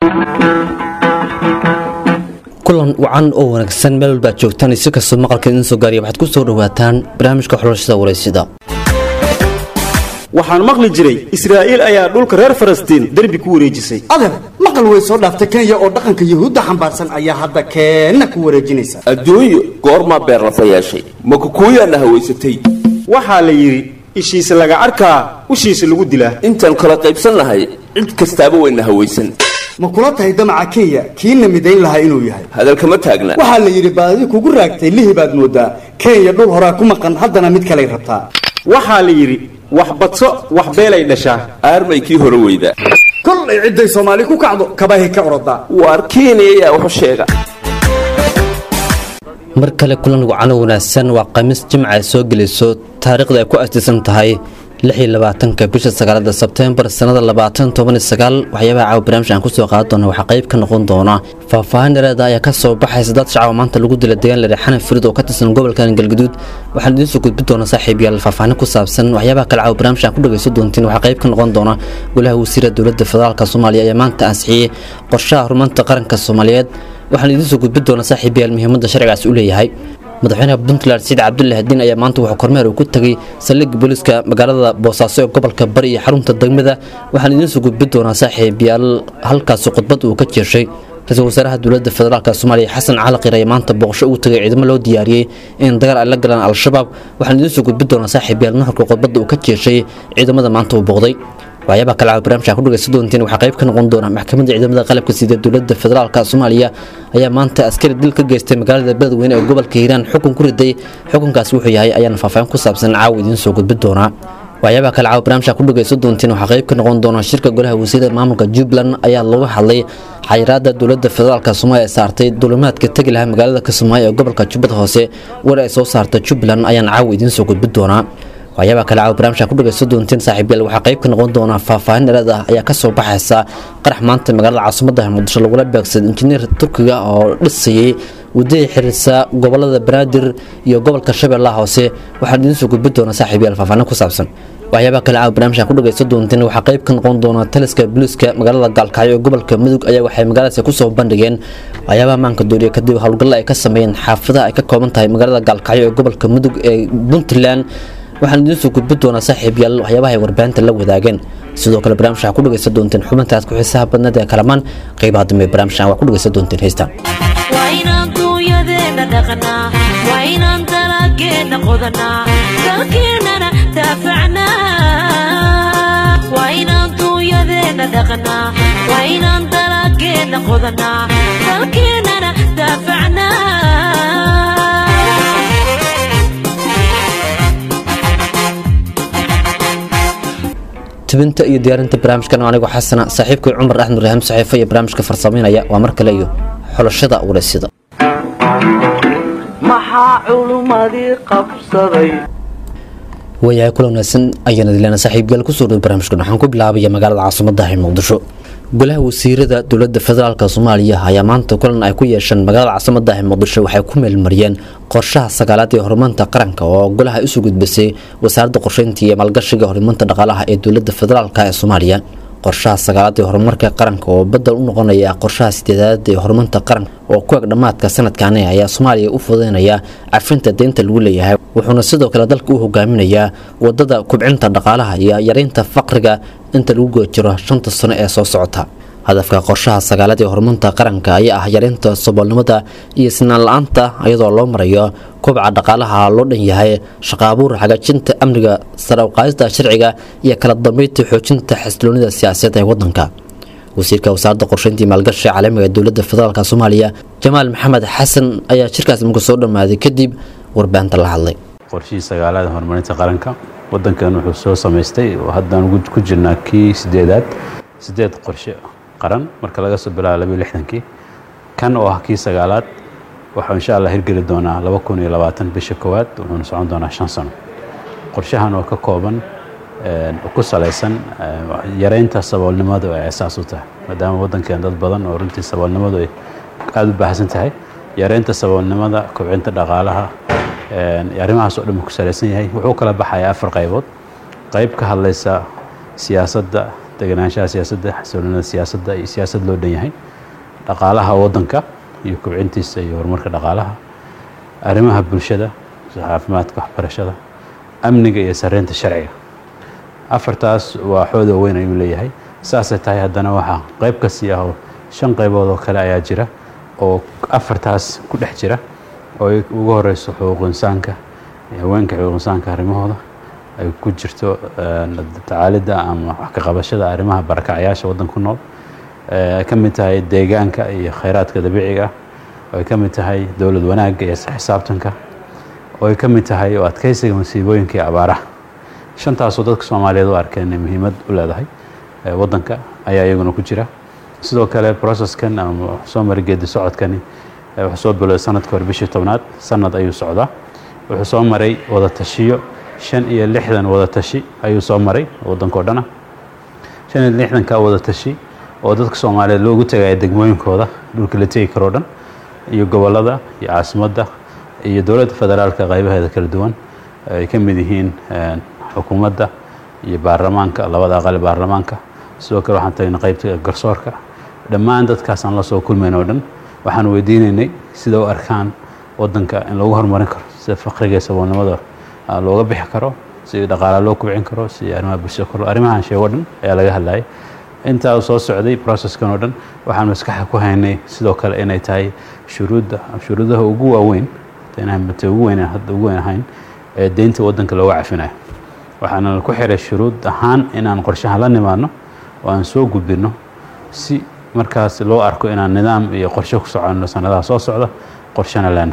kulan wacan oo wanaagsan meel walbaad joogtaan si kastoo maqalka idiin soo gaariya waxaad ku soo dhowaataan barnaamijka xulashada wareysida waxaan maqli jiray israa'iil ayaa dhulka reer falastiin derbi ku wareejisay adeer maqal way soo dhaaftay kenya oo dhaqanka yuhuudda xambaarsan ayaa hadda keenna ku wareejinaysa adduunyo goormaa beerlafa yeeshay ma kukuuyaana hawaysatay waxaa la yidhi ishiisa laga arkaa ushiisa lagu dilaa intaan kala qaybsannahay cid kastaaba wayna hawaysan ma kula tahay damaca kenya kiina midayn lahaa inuu yahay hadalkama taagna waxaa la yidhi baadi kugu raagtay lihi baad moodaa kenya dhul horaa ku maqan haddana mid kaley rabtaa waxaa la yidhi wax badso wax beelay dhashaa aarmay kii hore weyda kollay cidday soomaali ku kacdo kabahay ka orodaa waar kenya ayaa waxu sheega mar kale kulan wacano wanaagsan waa khamiis jimca ay soo gelayso taariikhda ay ku astiisan tahay ka bisha sagaalada sebteembar sanada waxyaabaha caawa barnaamij aan kusoo qaadi doona waxaa qayb ka noqon doona faahfaahin dhereeda ayaa ka soo baxaysa dad shacaba maanta lagu dila deegaan lare xanan firid oo ka tirsan gobolkan galgaduud waxaan idiin soo gudbi doona saaxiib yaal faahfaahin ku saabsan waxyaabaha kale caawa barnaamij aan ku dhagayso doontiin waxaa qayb ka noqon doona golaha wasiira dowladda federaalk soomaaliya ayaa maanta ansixiyey qorshaha horumarinta qaranka soomaaliyeed waxaan idiin soo gudbi doona saaxiib yaal muhiimadda sharcigaas u leeyahay madaxweynaha puntland saciid cabdullahi hadiin ayaa maanta wuxuu kormeer uu ku tegay saldhigga booliiska magaalada boosaaso ee gobolka bari iyo xarunta degmada waxaan idiin soo gudbi doonaa saaxiib yaal halkaasi khudbad uu ka jeeshay ra-iisul wasaaraha dowladda federaalk soomaaliya xasan cali qir ayaa maanta booqasho uu tagay ciidamo loo diyaariyey in dagaal ay la galaan al-shabaab waxaan idiin soo gudbi doonaa saaxiib yaal nuxurka khudbadda uu ka jeeshay ciidamada maanta uu booqday waxyaabaha kale caawa barnaamijka ku dhagaysan doonteen waxaa qayb ka noqon doona maxkamadda ciidamada qalabka sida dowladda federaalka soomaaliya ayaa maanta askari dil ka geystay magaalada beledweyne ee gobolka hiiraan xukun ku riday xukunkaasi wuxuu yahay ayaana faahfaahin ku saabsan caawa idiin soo gudbi doonaa waxyaabaha kale caawa barnaamijka ku dhagaysan doonteen waxaa qayb ka noqon doona shirka golaha wasiirada maamulka jubbaland ayaa looga hadlay xayiraada dowladda federaalka soomaaliya ee saartay dulimaadka tegi lahaa magaalada kismaayo ee gobolka jubbada hoose war ay soo saarta jubbaland ayaana caawa idiin soo gudbi doonaa waxyaabaha kale caawa barnaamijka ku dhagaysan doonteen saaxiibyaal waxaa qayb ka noqon doona faahfaahin dhereed ah ayaa kasoo baxaysa qarax maanta magaalada caasimadda muqdisho lagula beegsaday injineer turkiga oo dhisayey wadadii xiriirsa gobolada banaadir iyo gobolka shabeellaha hoose waxaan idiin soo gudbi doona saaxiibyaal faahfaahin ku saabsan waxyaabaha kale caawa barnaamijka ku dhagaysan doonteen waxaa qayb ka noqon doona taliska booliiska magaalada gaalkacyo ee gobolka mudug ayaa waxay magaaladaasi kusoo bandhigeen waxyaabaha maanka dooriya kadib howlgalla ay ka sameeyeen xaafadaha ay ka kooban tahay magaalada gaalkacyo ee gobolka mudug ee puntland waxaan idiin soo gudbi doonaa saaxiib yaal waxyaabaha ay warbaahinta la wadaageen sidoo kale barnaamij waxaa ku dhagaysan doonteen xubintaas ku xiisaha badneed ee kalamaan qaybaha dambe barnaamijkan waa ku dhagaysan doonteen heystaan waa inaan duunyadeena dhaqnaa waa inaan dalaageena qodanaa dalkeennana daafacnaa waa inaan duunyadeena dhaqnaa waa inaan dalaageena qodanaa dalkeennana daafacnaa tibinta iyo diyaarinta barnaamijkan anigoo xasana saaxiibkay cumar axmed raahim saxiifo iyo barnaamijka farsamaynaya waa mar kale iyo xulashada wareysida maxaa culummadii qabsaday waayahay kula wanaagsan ayaana dileena saaxiibyaal kusoo dhow barnaamijkan waxaan ku bilaabaya magaalada caasimadda ee muqdisho golaha wasiirada dowladda federaalk soomaaliya ayaa maanta kulan ay ku yeesheen magaalada caasimadda ee muqdisho waxay ku meelmariyeen qorshaha sagaalaad ee horumarinta qaranka oo golaha isu gudbisay wasaaradda qorsheynta iyo maalgashiga horumarinta dhaqaalaha ee dowladda federaalk ee soomaaliya qorshaha sagaalaad ee horumarka qaranka oo badal u noqonaya qorshaha sideedaad ee horumarinta qaranka oo ku eg dhammaadka sanadkaani ayaa soomaaliya u fududeynaya cafinta deynta lagu leeyahay wuxuuna sidoo kale dalka u hogaaminayaa wadada kubcinta dhaqaalaha iyo yareynta faqriga inta lagu guda jiro shanta sano ee soo socota hadafka qorshaha sagaalaad ee horumarinta qaranka ayaa ah yareynta saboolnimada iyo sinaan la-aanta iyadoo loo marayo kobca dhaqaalaha loo dhan yahay shaqaabuur hagaajinta amniga sare uqaadista sharciga iyo kala dambeynta xoojinta xasiloonida siyaasadeed ee wadanka wasiirka wasaaradda qorsheynta iyo maalgashiga caalamiga ee dowladda federaalk soomaaliya jamaal maxamed xasan ayaa shirkaas marku soo dhammaaday kadib warbaahinta la hadlay qorshihii sagaalaad horumarinta qaranka wadankan wuxuu soo samaystay oo haddaan ku jirnaa kii sideedaad sideed qorshe qaran marka laga soo bilaabo labiyo lixdankii kan oo ah kii sagaalaad waxuu insha allah hirgeli doonaa laba kun iyo labaatan bisha koowaad wuxuuna socon doonaa shan sano qorshahan oo ka kooban ku salaysan yareynta saboolnimadu ay asaas u tahay maadaama waddankeen dad badan oo runtii saboolnimadu ay aada u baahsan tahay yareynta saboolnimada kobcinta dhaqaalaha arrimahaas oo dhan ku salaysan yahay wuxuu kala baxayaa afar qaybood qayb ka hadlaysa siyaasadda deganaanshaha siyaasadda xasiloonida siyaasadda iyo siyaasad loo dhan yahay dhaqaalaha waddanka iyo kobcintiisa iyo horumarka dhaqaalaha arrimaha bulshada sida caafimaadka waxbarashada amniga iyo sareynta sharciga afartaas waa xooda weyn ayuu leeyahay saasay tahay haddana waxaa qayb ka sii ah oo shan qaybood oo kale ayaa jira oo afartaas ku dhex jira oo ay ugu horeyso xuquuq insaanka iyo haweenka xuquuq insaanka arrimahooda ay ku jirto tacaalidda ama wax ka qabashada arrimaha barakacyaasha waddanka ku nool ay ka mid tahay deegaanka iyo khayraadka dabiiciga ah oo ay ka mid tahay dowlad wanaagga iyo xisaabtanka oo ay ka mid tahay oo adkeysiga masiibooyinka iyo abaaraha shantaasoo dadka soomaaliyeed u arkeen inay muhiimad u leedahay waddanka ayaa iyaguna ku jira sidoo kale processkan ama soo mara geedi socodkani wuxuu soo bilowday sanadka hore bishii tobnaad sanad ayuu socdaa wuxuu soo maray wada tashiyo shan iyo lixdan wada tashi ayuu soo maray waddanka o dhana shan iyo lixdanka wada tashi oo dadka soomaaliyeed loogu tegaya degmooyinkooda dhulka la tegi karoo dhan iyo gobollada iyo caasimadda iyo dowladda federaalka qaybaheeda kala duwan ay ka mid yihiin xukuumadda iyo baarlamaanka labada aqali baarlamaanka sidoo kale waxaan tagnay qaybta garsoorka dhammaan dadkaasaan la soo kulmayn oo dhan waxaan weydiinaynay sida u arkaan waddanka in lagu horumarin karo sida faqriga iyo saboolnimada looga bixi karo si dhaqaala loo kubcin karo si arrimaha bulshada kor arrimahan sheego dhan ayaa laga hadlayay intaa soo socday processkan oo dhan waxaan maskaxa ku haynay sidoo kale inay tahay shuruudda shuruudaha ugu waaweyn mate ugu weyn hadda ugu weyn ahayn ee deynta waddanka looga cafinayo waxaana ku xiray shuruud ahaan inaan qorshaha la nimaadno oo aan soo gudbinno si markaas loo arko inaan nidaam iyo qorshe ku soconno sanadaha soo socda qorshena leena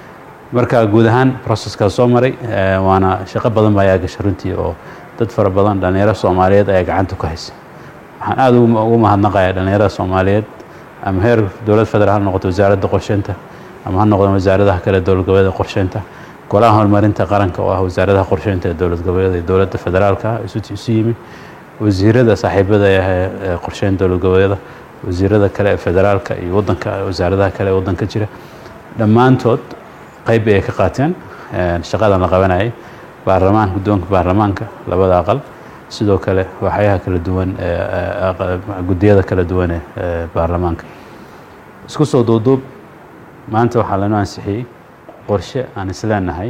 marka guud ahaan processkaas soo maray waana shaqo badan baa ayaa gashay runtii oo dad fara badan dhallinyaro soomaaliyeed ayaa gacanta ku haysa waxaan aada ugu mahadnaqayaa dhallinyarada soomaaliyeed ama heer dowlad federaal ha noqoto wasaaradda qorsheynta ama ha noqdaan wasaaradaha kale dowlad goboleeda qorsheynta golaha horumarinta qaranka oo ah wasaaradaha qorsheynta ee dowlad goboleeda iyo dowladda federaalka isu yimi wasiirada saaxiibada ee qorsheyn dowlad goboleeda wasiirada kale ee federaalka iyo wadanka wasaaradaha kale ee waddanka jira dhammaantood qayb ay ka qaateen shaqadan la qabanayay baarlamaan guddoonka baarlamaanka labada aqal sidoo kale waxyaha kala duwan guddiyada kala duwan ee baarlamaanka isku soo duuduub maanta waxaa lanoo ansixiyey qorshe aan isleenahay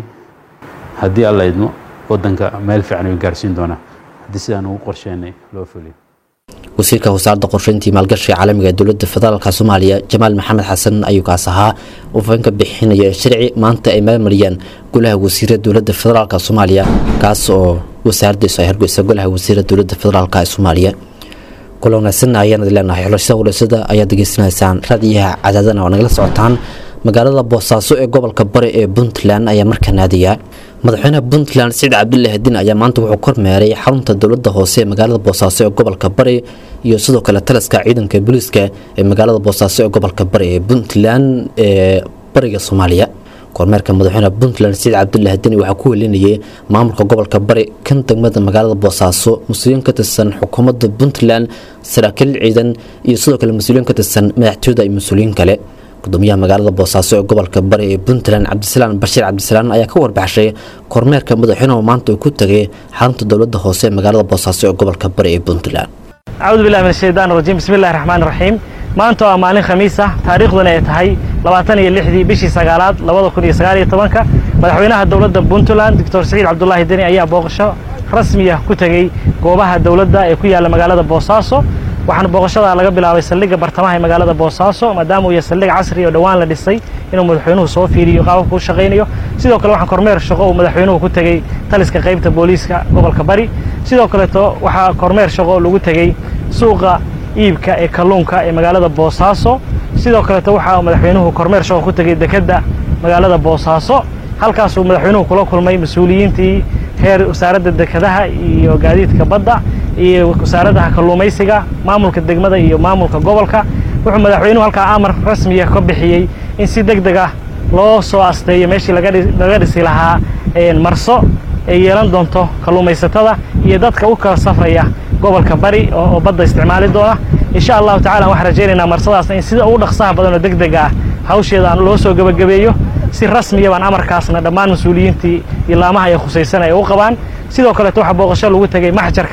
haddii alla idmo waddanka meel fiican ayuu gaarsiin doonaa haddii sidaan ugu qorsheynay loo fuliyo wasiirka wasaaradda qorsheyntii maalgashiga caalamiga ee dowladda federaalka soomaaliya jamaal maxamed xasan ayuu kaas ahaa uu fahin ka bixinaya sharci maanta ay maalmariyaan golaha wasiirada dowladda federaalk soomaaliya kaas oo wasaaraddiisu ay hargeysa golaha wasiirada dowladda federaalk ee soomaaliya kula wanaagsan ayaan idin leenahay xulashada walaysada ayaad degeysanaysaan raadiyaha cadaadana oo nagala socotaan magaalada boosaaso ee gobolka bari ee puntland ayaa markaa naadiya madaxweynaha puntland siciid cabdullaahi din ayaa maanta wuxuu kormeeray xarunta dowladda hoose ee magaalada boosaaso ee gobolka bari iyo sidoo kale taliska ciidanka booliiska ee magaalada boosaaso ee gobolka bari ee puntland ee bariga soomaaliya kormeerka madaxweynaha puntland siciid cabdullaahi deni waxaa ku welinayay maamulka gobolka bari kan degmada magaalada boosaaso mas-uuliyiin ka tirsan xukuumadda puntland saraakiil ciidan iyo sidoo kale mas-uuliyiin ka tirsan madaxtooyada iyo mas-uuliyiin kale gudoomiyaha magaalada boosaaso ee gobolka bari ee puntland cabdisalaan bashiir cabdisalaan ayaa ka warbaxshay kormeerka madaxweynuhu maanta uu ku tegay xarunta dowladda hoose ee magaalada boosaaso ee gobolka bari ee puntland acuudu billahi min ashaytaan rajiim bismi illahi raxmaan raxiim maanta waa maalin khamiis ah taariikhduna ay tahay labaatan iyo lixdii bishii sagaalaad labada kun iyo sagaal iyo tobanka madaxweynaha dowladda puntland doctor siciid cabdulaahi deni ayaa booqasho rasmiya ku tegey goobaha dowladda ee ku yaalla magaalada boosaaso waxaana booqashada laga bilaabay saldhigga bartamaha ee magaalada boosaaso maadaama uu yahay saldhig casri oo dhowaan la dhisay inuu madaxweynuhu soo fiiriyo qaababka u shaqaynayo sidoo kale waxaan kormeer shaqo uu madaxweynuhu ku tegey taliska qaybta booliiska gobolka bari sidoo kaleeto waxaa kormeer shaqo lagu tegey suuqa iibka ee kalluunka ee magaalada boosaaso sidoo kaleeto waxaa madaxweynuhu kormeer shaqo ku tegey dekedda magaalada boosaaso halkaasuu madaxweynuhu kula kulmay mas-uuliyiintii heer wasaaradda dekedaha iyo gaadiidka badda iyo wasaaradaha kalluumaysiga maamulka degmada iyo maamulka gobolka wuxuu madaxweynuhu halkaa amar rasmiya ka bixiyey in si deg deg ah loo soo asteeyo meeshii laga dhisi lahaa marso ay yeelan doonto kalluumaysatada iyo dadka u kala safraya gobolka bari oo badda isticmaali doona insha allahu tacala waxaan rajaynaynaa marsadaasna in sida ugu dhaqsaha badan oo deg deg ah hawsheeda aan loo soo gebagabeeyo si rasmiya baan amarkaasna dhammaan mas-uuliyiintii iyo laamaha ay khusaysan ay u qabaan sidoo kaleeto waxaa booqasho lagu tegey maxjarka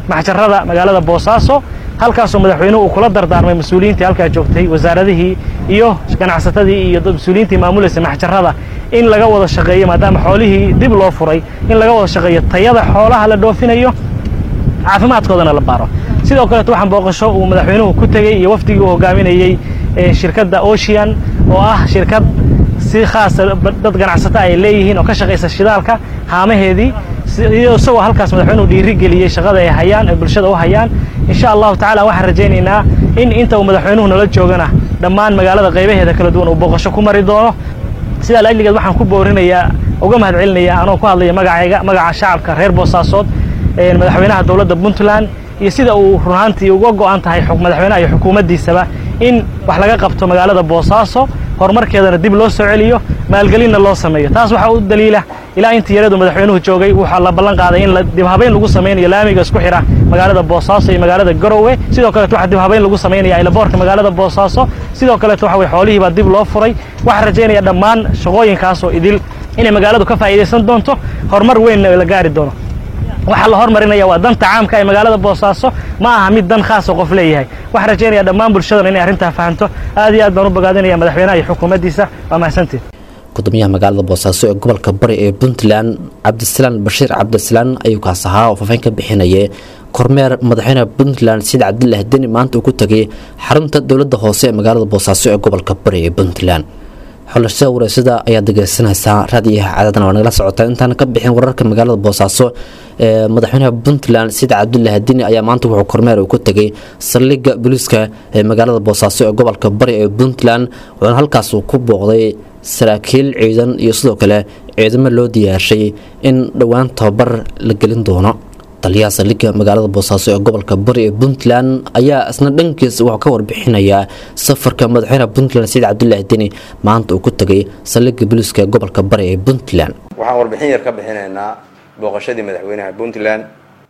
maxjarada magaalada boosaaso halkaasoo madaxweynuhu uu kula dardaarmay mas-uuliyiintii halkaa joogtay wasaaradihii iyo ganacsatadii iyo mas-uuliyiintii maamulaysa maxjarada in laga wada shaqeeyo maadaama xoolihii dib loo furay in laga wada shaqeeyo tayada xoolaha la dhoofinayo caafimaadkoodana la baaro sidoo kaleeto waxaan booqasho uu madaxweynuhu ku tegey iyo wafdigii uu hogaaminayey shirkadda ocean oo ah shirkad si khaasa dad ganacsato ay leeyihiin oo ka shaqaysa shidaalka haamaheedii isagoo halkaas madaxweynuhu dhiiri geliyey shaqada ay hayaan ay bulshada u hayaan insha allahu tacala waxaan rajaynaynaa in inta uu madaxweynuhu nala joogana dhammaan magaalada qaybaheeda kala duwan uu booqasho ku mari doono sidaa laajligeed waxaan ku boorinayaa uga mahad celinayaa anoo ku hadlaya magacayga magaca shacabka reer boosaasood madaxweynaha dowladda puntland iyo sida uu runaantii uga go'an tahay madaxweynaha iyo xukuumaddiisaba in wax laga qabto magaalada boosaaso horumarkeedana dib loo soo celiyo maalgelinna loo sameeyo taas waxaa u daliila ilaa intii yaradu madaxweynuhu joogay waxaa la ballan qaaday in dibhabayn lagu samaynayo laamiga isku xidha magaalada boosaaso iyo magaalada garowe sidoo kaleeto waxaa dibhabayn lagu samaynaya aylaboorka magaalada boosaaso sidoo kaleeto waxa weye xoolihiibaa dib loo furay waxaan rajaynaya dhammaan shaqooyinkaasoo idil inay magaaladu ka faa'iidaysan doonto horumar weynna la gaari doono waxaa la hormarinaya waa danta caamka ee magaalada boosaaso ma aha mid dan khaasoo qof leeyahay waxaan rajaynaya dhammaan bulshadana inay arrintaa fahanto aad iyo aad baan u bogaadinaya madaxweynaha iyo xukuumaddiisa waa mahadsantiin gudoomiyaha magaalada boosaaso ee gobolka bari ee puntland cabdisalaan bashiir cabdisalaan ayuu kaas ahaa oo faafayn ka bixinayay kormeer madaxweynaha puntland sida cabdilah deni maanta uu ku tegay xarunta dowladda hoose ee magaalada boosaaso ee gobolka bari ee puntland xulashada wareysada ayaad dhegeysanaysaa raadiyaha caadadana waa nagala socotaa intaan ka bixin wararka magaalada boosaaso ee madaxweynaha puntland sida cabdulah dini ayaa maanta wuxuu kormeer uu ku tegay saldhigga booliiska ee magaalada boosaaso ee gobolka bari ee puntland wuxuuna halkaas uu ku booqday saraakiil ciidan iyo sidoo kale ciidamo loo diyaarshay in dhowaan tababar la gelin doono taliyaha saldhigga magaalada boosaaso ee gobolka bari ee puntland ayaa isna dhankiisa wuxuu ka warbixinayaa safarka madaxweynaha puntland saciid cabdulaahi deni maanta uu ku tegay saldhigga booliiska ee gobolka bari ee puntland waxaan warbixin yar ka bixinaynaa booqashadii madaxweynaha puntland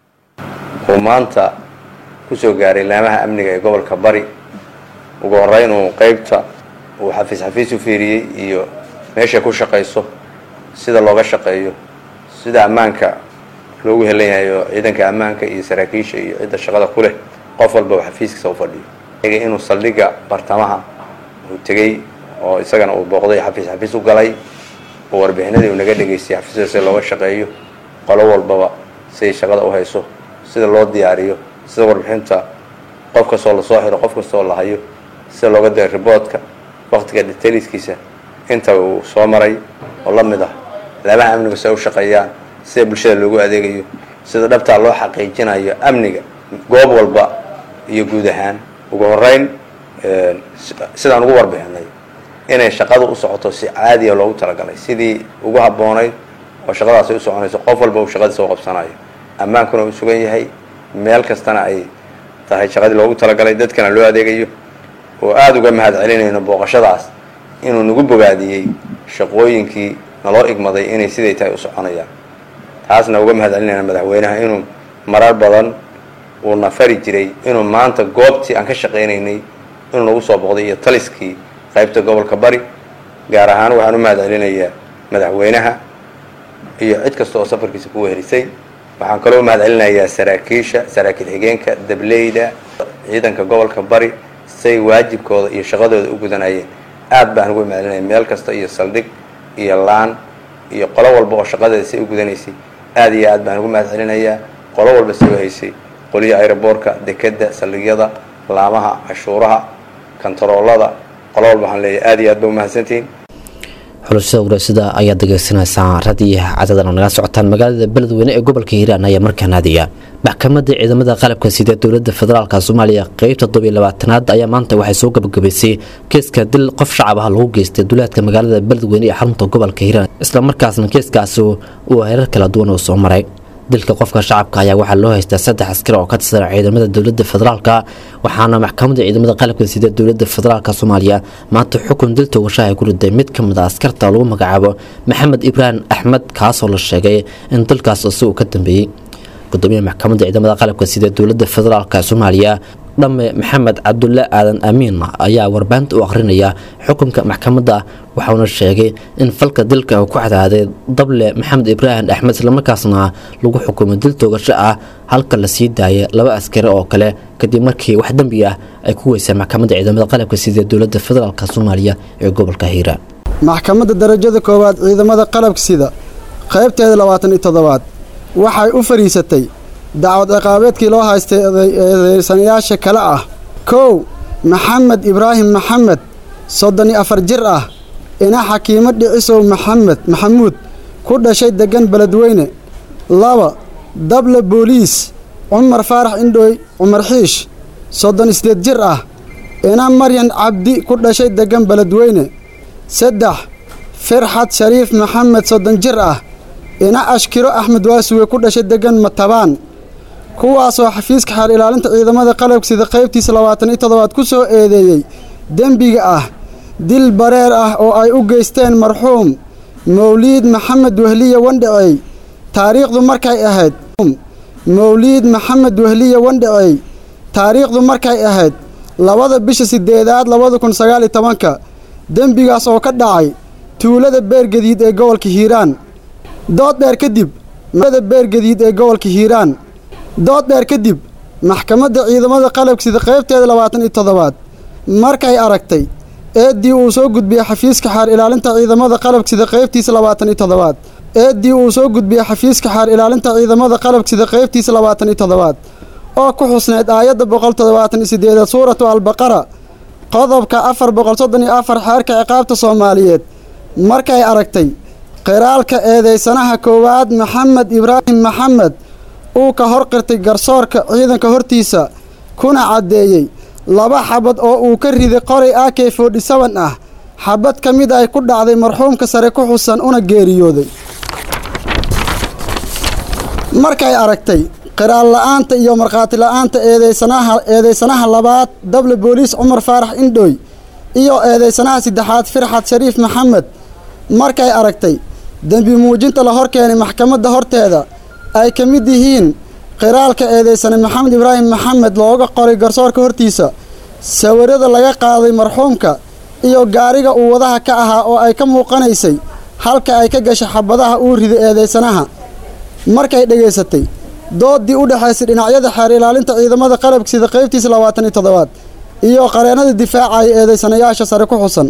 uu maanta kusoo gaaray laamaha amniga ee gobolka bari ugu horeyn uu qeybta uu xafiis xafiis u fiiriyey iyo meeshay ku shaqayso sida looga shaqeeyo sida ammaanka loogu helan yahay oo ciidanka ammaanka iyo saraakiisha iyo cidda shaqada ku leh qof walba uu xafiiskiisa u fadhiyo inuu saldhigga bartamaha uu tegey oo isagana uu booqday xafiis xafiis u galay oo warbixinadii uu naga dhegaystay xafiisyada sida looga shaqeeyo qolo walbaba siday shaqada u hayso sida loo diyaariyo sida warbixinta qof kastoo lasoo xiro qof kastoo la hayo sida looga diray riboodka waktiga detaliskiisa inta uu soo maray oo la mid ah laamaha amniga si ay u shaqeeyaan sida bulshada loogu adeegayo sida dhabtaa loo xaqiijinayo amniga goob walba iyo guud ahaan ugu horeyn sidaan ugu warbixinay inay shaqadu u socoto si caadiya loogu talagalay sidii ugu habboonayd oo shaqadaasi u soconayso qof walba uu shaqadiisa u qabsanayo ammaankuna uu sugan yahay meel kastana ay tahay shaqadii loogu talagalay dadkana loo adeegayo oo aada uga mahad celinayno booqashadaas inuu nagu bogaadiyey shaqooyinkii naloo igmaday inay siday tahay u soconayaan taasna uga mahad celinayna madaxweynaha inuu marar badan uuna fari jiray inuu maanta goobtii aan ka shaqaynaynay inuu nagu soo boqday iyo taliskii qaybta gobolka bari gaar ahaan waxaan u mahad celinayaa madaxweynaha iyo cid kasta oo safarkiisa ku weherisay waxaan kaloo u mahad celinayaa saraakiisha saraakiil xigeenka dableyda ciidanka gobolka bari say waajibkooda iyo shaqadooda u gudanayeen aad baan uga mahad celinaya meel kasta iyo saldhig iyo laan iyo qolo walba oo shaqadeeda say u gudanaysay aad iyo aad baan ugu mahad celinayaa qolo walba say u haysay qoliya aeroboortka dekeda saldhigyada laamaha cashuuraha kantaroolada qolo walba waxaan leeyahay aad iyo aad ba umahadsantihiin xulashada wareysada ayaad dhegeysanaysaa radiyaha cadadan oo naga socotaan magaalada beledweyne ee gobolka hiiraan ayaa markaa naadiya maxkamadda ciidamada qalabka sida dowlada federaalk soomaaliya qeybta todobiyo labaatanaad ayaa maanta waxay soo gabagabaysay keeska dil qof shacab ah lagu geystay duleedka magaalada beledweyne ee xarunta gobolka hiiraan islamarkaasna keeskaasi uu herar kala duwan oo soo maray dilka qofka shacabka ayaa waxaa loo haystaa saddex askar oo ka tirsan ciidamada dowlada federaalk waxaana maxkamadda ciidamada qalabka sida dowlada federaalk soomaaliya maanta xukun dil toogashaha ay ku riday mid ka mid a askarta lagu magacaabo maxamed ibraahim axmed kaasoo la sheegay in dilkaas isagu ka dambeeyey gudoomiyaha maxkamadda ciidamada qalabka sida dowlada federaalk soomaaliya dhamme maxamed cabdulle aadan amiin ayaa warbaahinta u akhrinaya xukunka maxkamadda waxauna sheegay in falka dilka uu ku cadaaday dable maxamed ibraahim axmed islamarkaasna lagu xukumay dil toogasho ah halka la sii daayay laba askari oo kale kadib markii wax dembi ah ay ku weysay maxkamadda ciidamada qalabka sida dowladda federaalk soomaaliya ee gobolka hiiraan maxkamadda darajada koowaad ciidamada qalabka sida qaybteeda labaatan iyo toddobaad waxay u fadhiisatay dacwad ciqaabeedkii loo haystay eedeysanayaasha kale ah kow maxamed ibraahim maxamed soddon iyo afar jir ah ina xakiimo dhicisow maxamed maxamuud ku dhashay deggan beledweyne laba dable booliis cumar faarax indhooy cumar xiish soddon iyo sideed jir ah ina maryan cabdi ku dhashay deggan beledweyne saddex firxad shariif maxamed soddon jir ah ina ashkiro axmed waasuwe ku dhashay deggan matabaan kuwaasoo xafiiska xeer ilaalinta ciidamada qalabka sida qaybtiisa labaatan iyo toddobaad ku soo eedeeyey dembiga ah dil bareer ah oo ay u geysteen marxuum mawliid maxamed wehliye wandhacey taariikhdu markay ahayd mawliid maxamed wehliye wandhacey taariikhdu markay ahayd labada bisha sideedaad labada kun sagaal iyo tobanka dembigaas oo ka dhacay tuulada beergadiid ee gobolka hiiraan dood dheer kadib da beergadiid ee gobolka hiiraan dood dheer kadib maxkamadda ciidamada qalabka sida qaybteeda labaatan iyo toddobaad markay aragtay eeddii uu soo gudbiyey xafiiska xaar ilaalinta ciidamada qalabka sida qaybtiisa labaatan iyo toddobaad eeddii uu soo gudbiyey xafiiska xaar ilaalinta ciidamada qalabka sida qaybtiisa labaatan iyo toddobaad oo ku xusneyd aayadda boqol toddobaatan iyo sideedaad suuratu albaqara qodobka afar boqol soddon iyo afar xeerka ciqaabta soomaaliyeed markay aragtay qiraalka eedeysanaha koowaad maxamed ibraahim maxamed uu ka hor qirtay garsoorka ciidanka hortiisa kuna caddeeyey laba xabad oo uu ka riday qoray a k forty seven ah xabad ka mid ay ku dhacday marxuumka sare ku xusan una geeriyooday markay aragtay qiraal la-aanta iyo markhaati la-aanta eedeysanaha eedeysanaha labaad dable booliis cumar faarax indhooy iyo eedeysanaha saddexaad firxad shariif maxamed markay aragtay dembi muujinta la hor keenay maxkamadda horteeda ay ka mid yihiin qiraalka eedeysane maxamed ibraahim maxamed looga qoray garsoorka hortiisa sawirada laga qaaday marxuumka iyo gaariga uu wadaha ka ahaa oo ay ka muuqanaysay halka ay ka gashay xabadaha uu riday eedeysanaha markay dhegaysatay doodii u dhexaysay dhinacyada xeer ilaalinta ciidamada qalabka sida qaybtiisa labaatan iyo toddobaad iyo qareennada difaacaya eedeysanayaasha sare ku xusan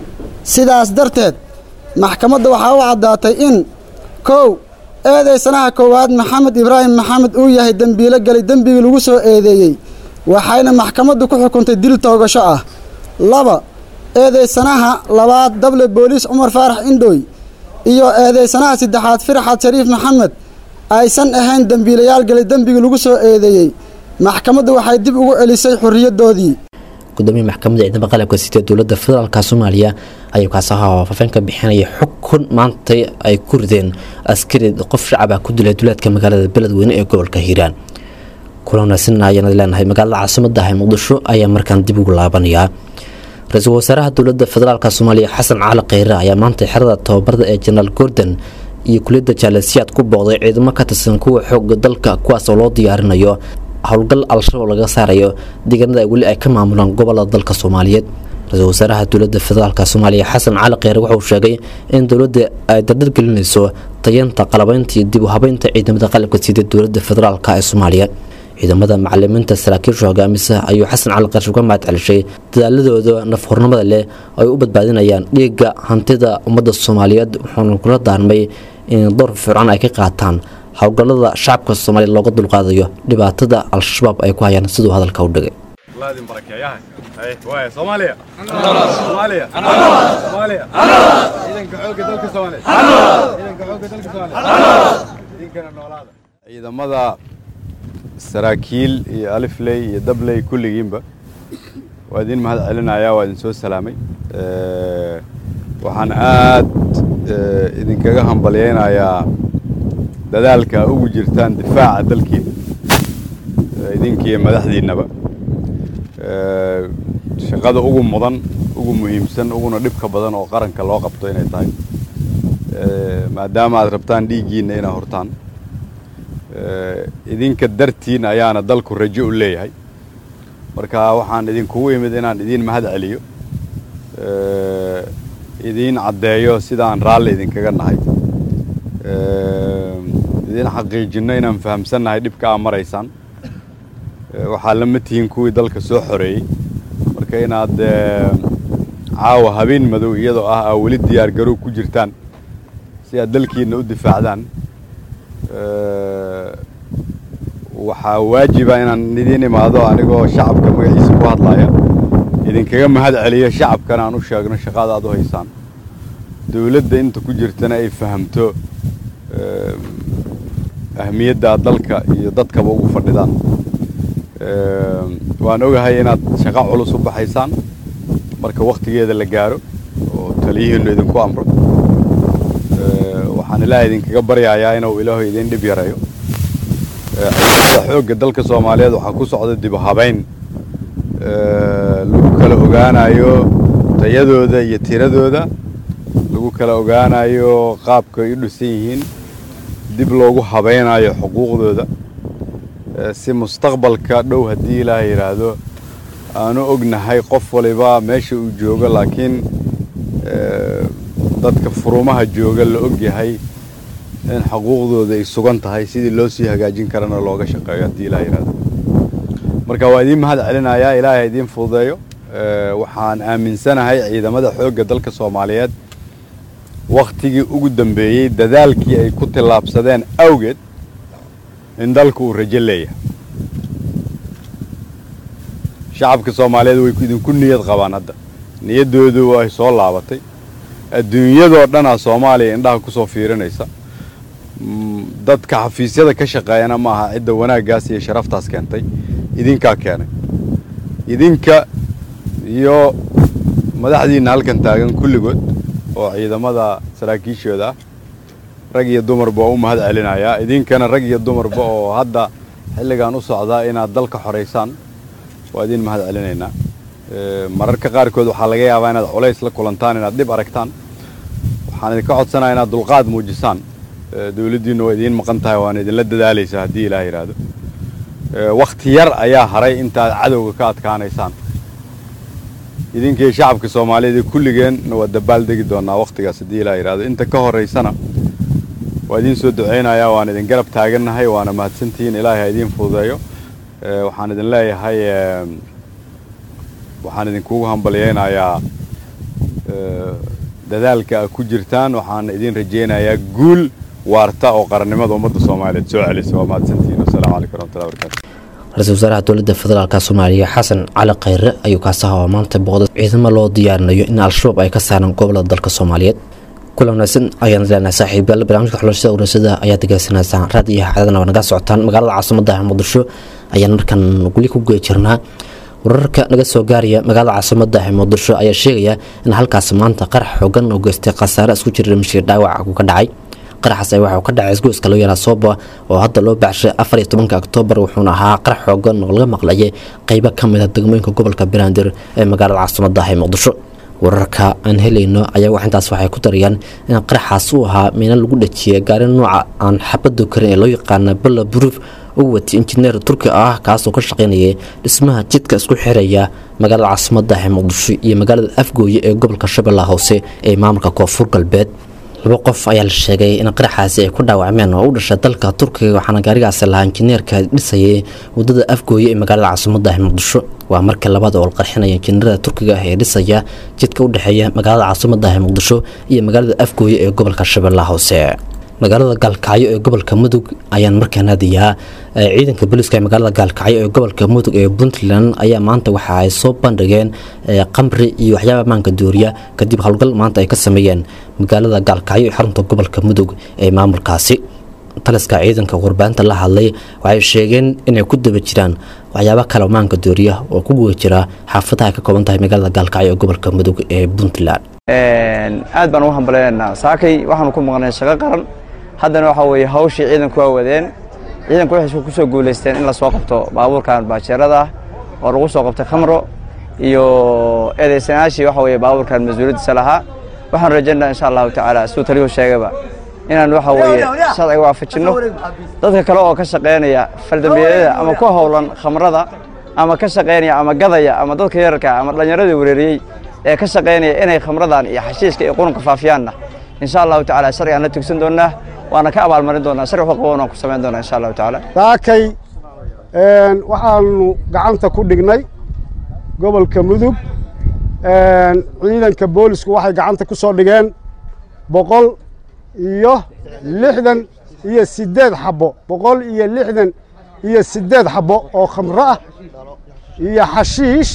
sidaas darteed maxkamadda waxaa u caddaatay in kow eedeysanaha koowaad maxamed ibraahim maxamed uu yahay dembiilo galay dembigii lagu soo eedeeyey waxayna maxkamaddu ku xukuntay dil toogasho ah laba eedeysanaha labaad dable booliis cumar faarax indhooy iyo eedeysanaha saddexaad firxad shariif maxamed aysan ahayn dembiilayaal galay dembigii lagu soo eedeeyey maxkamaddu waxay dib ugu celisay xorriyadoodii gudoomiya maxkamadda ciidamada qalabka sida dowladda federaalk soomaaliya ayuu kaasaha faafeen ka bixinaya xukun maantay ay ku rideen askari qof shacaba ku dilay duleedka magaalada beledweyne ee gobolka hiiraan kula wanaagsan ayaan leenahay magaalada caasimada ah ee muqdisho ayaa markaan dib ugu laabanayaa ra-iisul wasaaraha dowladda federaalk soomaaliya xasan cali kheyre ayaa maanta xerada tababarda ee jenaraal gordon iyo kuliyadda jaalasiyaad ku booqday ciidamo ka tirsan kuwa xooga dalka kuwaas oo loo diyaarinayo howlgal al-shabaab laga saarayo deegaanada weli ay ka maamulaan gobolada dalka soomaaliyeed ra-iisul wasaaraha dowladda federaalk soomaaliya xasan cali kheyre wuxuu sheegay in dowladda ay dardargelinayso tayanta qalabeynta iyo dib u habeynta ciidamada qalabka sida dowladda federaalk ee soomaaliya ciidamada macalimiinta saraakiisha hogaamisa ayuu xasan cali kheyre uga mahad celishay dadaaladooda nafhurnimada leh ay u badbaadinayaan dhiigga hantida ummadda soomaaliyeed wuxuuna kula daarmay in door fircan ay ka qaataan howlgallada shacabka soomaaliya looga dulqaadayo dhibaatada al-shabaab ay ku hayaan siduu hadalka u dhigay ciidamada saraakiil iyo alifley iyo dabley kulligiinba waa idin mahad celinayaa waa idin soo salaamay waxaan aad idinkaga hambalyaynayaa dadaalka ugu jirtaan difaaca dalkiina idinkiiyo madaxdiinnaba shaqada ugu mudan ugu muhiimsan uguna dhibka badan oo qaranka loo qabto inay tahay maadaama aad rabtaan dhiiggiinna inaad hortaan idinka dartiin ayaana dalku rajo u leeyahay marka waxaan idinkugu imid inaan idiin mahad celiyo idiin caddeeyo sidaan raalli idinkaga nahay idiin xaqiijinno inaan fahamsannahay dhibka aa maraysaan waxaa lama tihiin kuwii dalka soo xoreeyey marka inaad caawa habeen madow iyadoo ah aa weli diyaar garow ku jirtaan si aad dalkiinna u difaacdaan waxaa waajiba inaan idiin imaado anigoo shacabka magaciisa ku hadlaya idinkaga mahad celiyo shacabkana aan u sheegno shaqada aad u haysaan dowladda inta ku jirtana ay fahamto ahmiyadda aad dalka iyo dadkaba ugu fadhidaan waan ogahay inaad shaqo culus u baxaysaan marka wakhtigeeda la gaaro oo taliyihiinnu idinku amro waxaan ilaahay idinkaga baryayaa inuu ilaahu idiin dhib yareeyo ciidamada xoogga dalka soomaaliyeed waxaa ku socda dib u habayn lagu kala ogaanayo tayadooda iyo tiradooda lagu kala ogaanayo qaabka ay u dhisan yihiin dib loogu habaynayo xuquuqdooda si mustaqbalka dhow haddii ilaaha yidhaahdo aanu ognahay qof waliba meesha uu joogo laakiin dadka furumaha jooga la og yahay in xuquuqdooda ay sugan tahay sidii loo sii hagaajin karana looga shaqeeyo haddii ilaha yidhahdo marka waa idiin mahad celinayaa ilaahay idiin fududeeyo waxaan aaminsanahay ciidamada xoogga dalka soomaaliyeed wakhtigii ugu dambeeyey dadaalkii ay ku tillaabsadeen awgeed in dalku uu rajo leeyahay shacabka soomaaliyeed way idinku niyad qabaan hadda niyaddoodu ay soo laabatay adduunyadoo dhanaa soomaaliya indhaha ku soo fiirinaysa dadka xafiisyada ka shaqeeyana ma aha cidda wanaaggaas iyo sharaftaas keentay idinkaa keenay idinka iyo madaxdiinna halkan taagan kulligood oo ciidamada saraakiishooda ah rag iyo dumarba waa u mahad celinayaa idinkana rag iyo dumarba oo hadda xilligan u socdaa inaad dalka xoraysaan waa idiin mahad celinaynaa mararka qaarkood waxaa laga yaabaa inaad culays la kulantaan inaad dhib aragtaan waxaan idinka codsanaya inaad dulqaad muujisaan dowladdiinnu waa idiin maqan tahay waana idinla dadaalaysaa haddii ilaah yidhaahdo wakhti yar ayaa haray intaad cadowga ka adkaanaysaan idinkii shacabka soomaaliyeed ee kulligeenna waa dabaal degi doonaa wakhtigaas haddii ilaah yidhaahdo inta ka horaysana waa idiin soo ducaynayaa waan idin garab taagannahay waana mahadsantihiin ilaahay ha idiin fududeeyo waxaan idin leeyahay waxaan idinkugu hambalyaynayaa dadaalka aad ku jirtaan waxaan idin rajaynayaa guul waarta oo qarannimada ummadda soomaaliyeed soo celisa waa mahadsantihiin wasalaamu calaykum waraxmatullahi wabarakatu ra-iisul wasaaraha dowladda federaalk soomaaliya xasan cali khayre ayuu kaasaha oo maanta booqday ciidamo loo diyaarinayo in al-shabaab ay ka saaraan gobolada dalka soomaaliyeed kula wanaagsan ayaan leenahay saaxiibayaal barnaamijka xulashada urasada ayaad degeysanaysaan raad iyo xadadana waa naga socotaan magaalada caasimada muqdisho ayaan markan weli ku guda jirnaa wararka naga soo gaaraya magaalada caasimada muqdisho ayaa sheegaya in halkaas maanta qarax xoogan oo geystay khasaare isku jira mashir dhaawac ku ka dhacay qaraxaas waxuu ka dhacay isgoyska loo yaraa sooba oo hadda loo baaxshay afar iyo tobanka oktoobar wuxuuna ahaa qarax xoogan oo laga maqlayay qeybo ka mid a degmooyinka gobolka banaadir ee magaalada caasimada muqdisho wararka aan helayno ayaa wax intaas waxay ku darayaan in qaraxaas uu ahaa miina lagu dhajiyay gaari nooca aan xabado karin ee loo yaqaana balla bruuf u watay injineer turki ah kaasoo ka shaqaynayay dhismaha jidka isku xiraya magaalada caasimada muqdisho iyo magaalada afgooye ee gobolka shabeellaha hoose ee maamulka koonfur galbeed laba qof ayaa la sheegay in qaraxaasi ay ku dhaawacmeen oo u dhashay dalka turkiga waxaana gaarigaasi lahaa injineerka dhisayay wadada afgooye ee magaalada caasimada muqdisho waa markii labaad oo la qarxinaya injineerada turkiga ah ee dhisaya jidka u dhexeeya magaalada caasimada muqdisho iyo magaalada afgooye ee gobolka shabeellaha hoose magaalada gaalkacyo ee gobolka mudug ayaan markaan aadayaa ciidanka booliiska ee magaalada gaalkacyo ee gobolka mudug ee puntland ayaa maanta waxa ay soo bandhigeen qamri iyo waxyaaba ammaanka dooriya kadib howlgal maanta ay ka sameeyeen magaalada gaalkacyo ee xarunta gobolka mudug ee maamulkaasi taliska ciidanka warbaahinta la hadlay waxay sheegeen inay ku daba jiraan waxyaaba kale ammaanka dooriya oo ku guda jira xaafadaha ay ka kooban tahay magaalada gaalkacyo ee gobolka mudug ee puntland aad baan ugu hambaleynaynaa saakay waxaanu ku maqnay shaqo qaran haddana waxaa weeye hawshii ciidanku waa wadeen ciidanku waxay ku soo guulaysteen in la soo qabto baabuurkan baajeerada ah oo lagu soo qabtay khamro iyo eedaysanaashii waxa weeye baabuurkan mas-uuliyaddiisa lahaa waxaan rajaynaa insha allahu tacaala siduu taliyuhu sheegayba inaan waxa weeye sharciga waafajinno dadka kale oo ka shaqaynaya faldambiyeedyada ama ku howlan khamrada ama ka shaqaynaya ama gadaya ama dadka yararka ama dhallinyaradii wereeriyey ee ka shaqaynaya inay khamradan iyo xashiiska iyo qurunka faafiyaanna insha allahu tacaala sharcigaan la tugsan doonaa waana ka abaalmarin doonaa sharci wuxuu qaboon aan ku samayn doonaa insha allahu tacaala saakay waxaanu gacanta ku dhignay gobolka mudug ciidanka boolisku waxay gacanta ku soo dhigeen boqol iyo lixdan iyo siddeed xabbo boqol iyo lixdan iyo siddeed xabbo oo khamro ah iyo xashiish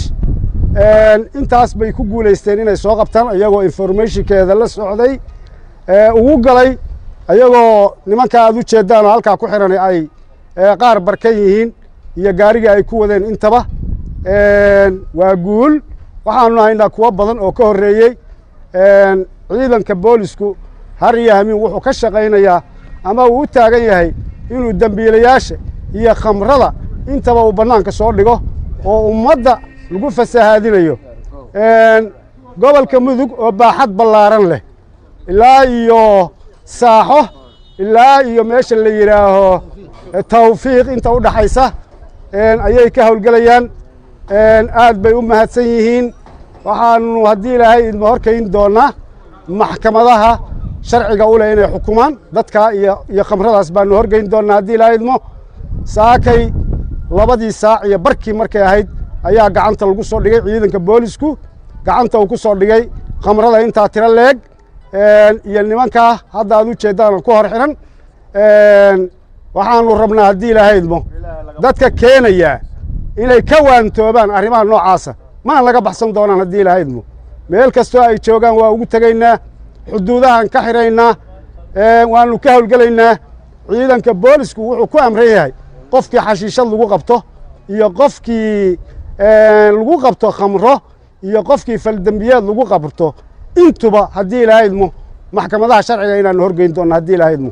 intaas bay ku guulaysteen inay soo qabtaan iyagoo informationkeeda la socday ugu galay ayagoo nimanka aad u jeeddaan oo halkaa ku xiran ay qaar barkan yihiin iyo gaarigii ay ku wadeen intaba waa guul waxaanu haynaa kuwo badan oo ka horreeyey ciidanka boolisku har iyo hamiin wuxuu ka shaqaynayaa ama uu u taagan yahay inuu dembiilayaasha iyo khamrada intaba uu bannaanka soo dhigo oo ummadda lagu fasahaadinayo gobolka mudug oo baaxad ballaaran leh ilaa iyo saaxo ilaa iyo meesha la yidhaaho tawfiiq inta u dhaxaysa ayay ka howlgelayaan aad bay u mahadsan yihiin waxaanu haddii ilaahay idma horkayn doonaa maxkamadaha sharciga u leh inay xukumaan dadka iyo iyo khamradaas baanu horgeyn doonaa haddii ilaahay idmo saakay labadii saac iyo barkii markay ahayd ayaa gacanta lagu soo dhigay ciidanka boolisku gacanta uu ku soo dhigay khamrada intaa tiro leeg iyo nimankaa hadda aad u jeeddaan ku hor xiran waxaanu rabnaa haddii ilaahay idmo dadka keenaya inay ka waantoobaan arrimaha noocaasa mana laga baxsan doonaan haddii ilaahay idmo meel kastoo ay joogaan waa ugu tegaynaa xuduudahaan ka xidhaynaa waanu ka howlgelaynaa ciidanka boolisku wuxuu ku amran yahay qofkii xashiishad lagu qabto iyo qofkii lagu qabto khamro iyo qofkii faldembiyeed lagu qabto intuba haddii ilaahay idmo maxkamadaha sharciga inaanu horgeyn doonno haddii ilaahay idmo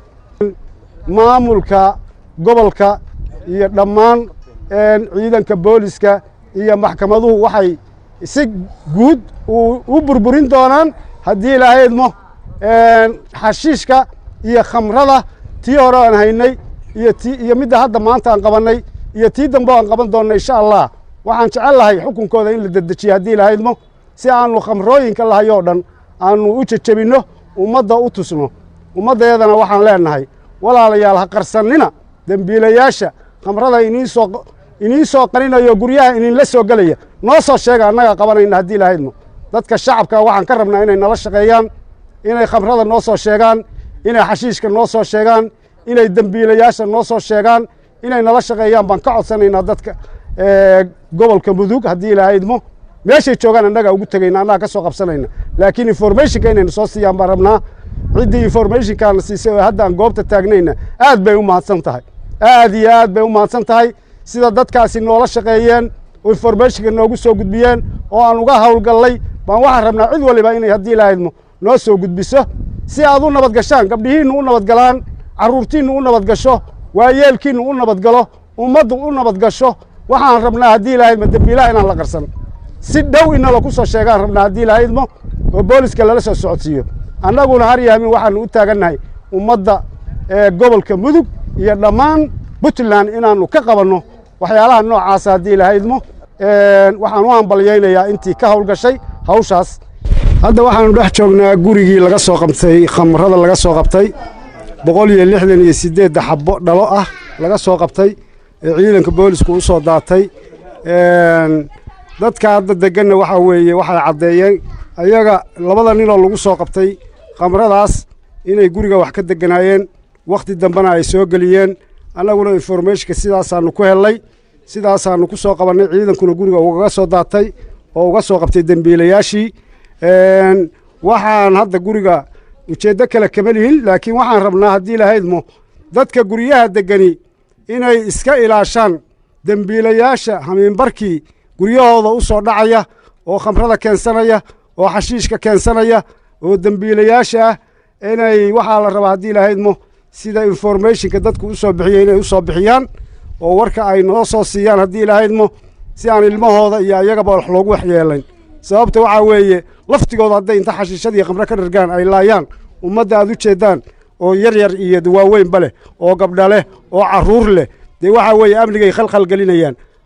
maamulka gobolka iyo dhammaan ciidanka booliska iyo maxkamaduhu waxay si guud u burburin doonaan haddii ilaahay idmo xashiishka iyo khamrada tii hore aan haynay iyo ti iyo midda hadda maanta aan qabannay iyo tii dambe aan qaban doonna insha allah waxaan jecel lahay xukunkooda in la dedejiyo haddii ilaahay idmo si aanu khamrooyinka lahayoo dhan aanu u jejebinno ummadda u tusno ummaddeedana waxaan leenahay walaalayaal ha qarsannina dembiilayaasha khamrada iniin soo iniin soo qarinayo guryaha iniinla soo gelaya noo soo sheega annagaa qabanayna haddii ilaahay idmo dadka shacabka waxaan ka rabnaa inay nala shaqeeyaan inay khamrada noo soo sheegaan inay xashiishka noo soo sheegaan inay dembiilayaasha noo soo sheegaan inay nala shaqeeyaan baan ka codsanaynaa dadka gobolka mudug haddii ilaahay idmo meeshay joogaan annagaa ugu tegayna annaga ka soo qabsanayna laakiin informationka inayna soo siiyaan baan rabnaa ciddii informationkaana siisay oo hadda aan goobta taagnayna aad bay u mahadsan tahay aad iyo aad bay u mahadsan tahay sida dadkaasi noola shaqeeyeen oo informationka noogu soo gudbiyeen oo aan uga howlgallay baan waxaan rabnaa cid waliba inay haddii ilaahay idmo noo soo gudbiso si aad u nabad gashaan gabdhihiinnu u nabad galaan carruurtiinnu u nabad gasho waayeelkiinnu u nabad galo ummaddu u nabad gasho waxaan rabnaa haddii ilaahay idmo dembiilaha inaan la qarsan si dhow inala ku soo sheegaan rabnaa haddii ilaahay idmo oo booliska lala soo socodsiiyo annaguna har iyo hamin waxaanu u taagannahay ummadda gobolka mudug iyo dhammaan puntland inaannu ka qabanno waxyaalaha noocaasa haddii ilaahay idmo waxaan u hambalyaynayaa intii ka howlgashay hawshaas hadda waxaanu dhex joognaa gurigii laga soo qabtay khamrada laga soo qabtay boqol iyo lixdan iyo siddeedda xabbo dhalo ah laga soo qabtay ee ciidanka boolisku u soo daatay dadka hadda deganna waxaa weeye waxay caddeeyeen ayaga labada ninoo lagu soo qabtay khamradaas inay guriga wax ka deganaayeen wakhti dambena ay soo geliyeen annaguna informationka sidaasaannu ku hellay sidaasaannu ku soo qabannay ciidankuna guriga ugaga soo daatay oo uga soo qabtay dembiilayaashii waxaan hadda guriga ujeeddo kale kama lihin laakiin waxaan rabnaa haddii lahaydmo dadka guryaha degani inay iska ilaashaan dembiilayaasha hamiinbarkii guryahooda u soo dhacaya oo khamrada keensanaya oo xashiishka keensanaya oo dembiilayaasha ah inay waxaa la rabaa haddii lahaydmo sida informationka dadku u soo bixiya inay u soo bixiyaan oo warka ay noo soo siiyaan haddii lahaydmo si aan ilmahooda iyo ayagaba wax loogu waxyeelayn sababta waxaa weeye laftigooda hadday inta xashiishadii khamre ka dhargaan ay laayaan ummadda aad u jeeddaan oo yar yar iyo waaweynba leh oo gabdha leh oo carruur leh dee waxaa weeye amnigay khalkhal gelinayaan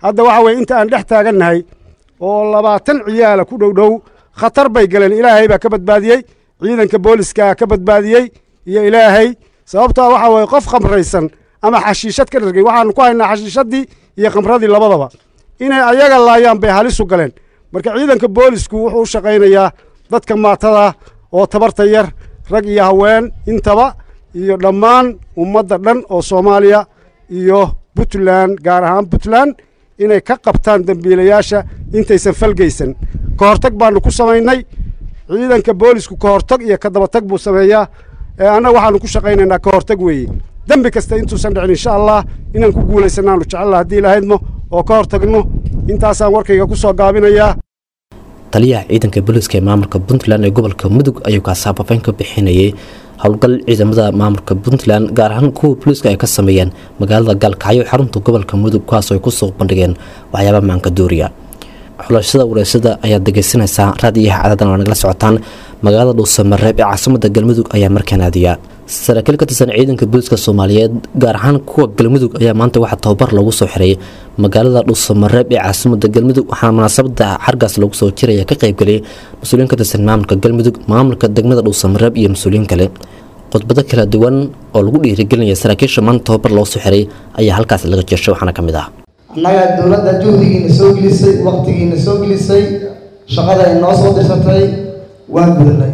hadda waxa weye inta aan dhex taagannahay oo labaatan ciyaala ku dhow dhow khatar bay galeen ilaahay baa ka badbaadiyey ciidanka booliska ka badbaadiyey iyo ilaahay sababtaa waxa weye qof khamraysan ama xashiishad ka dhargay waxaanu ku haynaa xashiishadii iyo khamradii labadaba inay ayaga laayaan bay halisu galeen marka ciidanka boolisku wuxuu u shaqaynayaa dadka maatada oo tabarta yar rag iyo haween intaba iyo dhammaan ummadda dhan oo soomaaliya iyo puntland gaar ahaan puntland inay ka qabtaan dembiilayaasha intaysan falgeysan ka hortag baanu ku samaynay ciidanka boolisku ka hortag iyo ka dabatag buu sameeyaa ee annaga waxaanu ku shaqaynaynaa ka hortag weeye dembi kasta intuusan dhicin insha allah inaan ku guulaysanaanu jecella haddii ilahaydmo oo ka hortagno intaasaan warkayga ku soo gaabinayaa taliyaha ciidanka booliiska ee maamulka puntland ee gobolka mudug ayuu kaasaabafayn ka bixinayay howlgal ciidamada maamulka puntland gaar ahaan kuwa booliiska ay ka sameeyeen magaalada gaalkacyo xarunta gobolka mudug kuwaasoo ay kusoo bandhigeen waxyaaba maanka duuriya xulashada wareysada ayaad dhegeysanaysaa raadiyaha cadadan waa nagala socotaan magaalada dhuusamareeb ee caasimada galmudug ayaa markaan aadiya saraakiil ka tirsan ciidanka booliiska soomaaliyeed gaar ahaan kuwa galmudug ayaa maanta waxaa tababar lagu soo xiray magaalada dhuusamareeb ee caasimada galmudug waxaana munaasabada xargaas lagu soo jiraya ka qaybgeliyay mas-uuliyiin ka tirsan maamulka galmudug maamulka degmada dhuusamareeb iyo mas-uuliyiin kale khudbado kala duwan oo lagu dhiirigelinaya saraakiisha maanta tababar loo soo xiray ayaa halkaas laga jeeshay waxaana ka mid ah annaga dowladda juhdigiina soo gelisay waktigiina soo gelisay shaqada ay noo soo dirsatay waan gudnay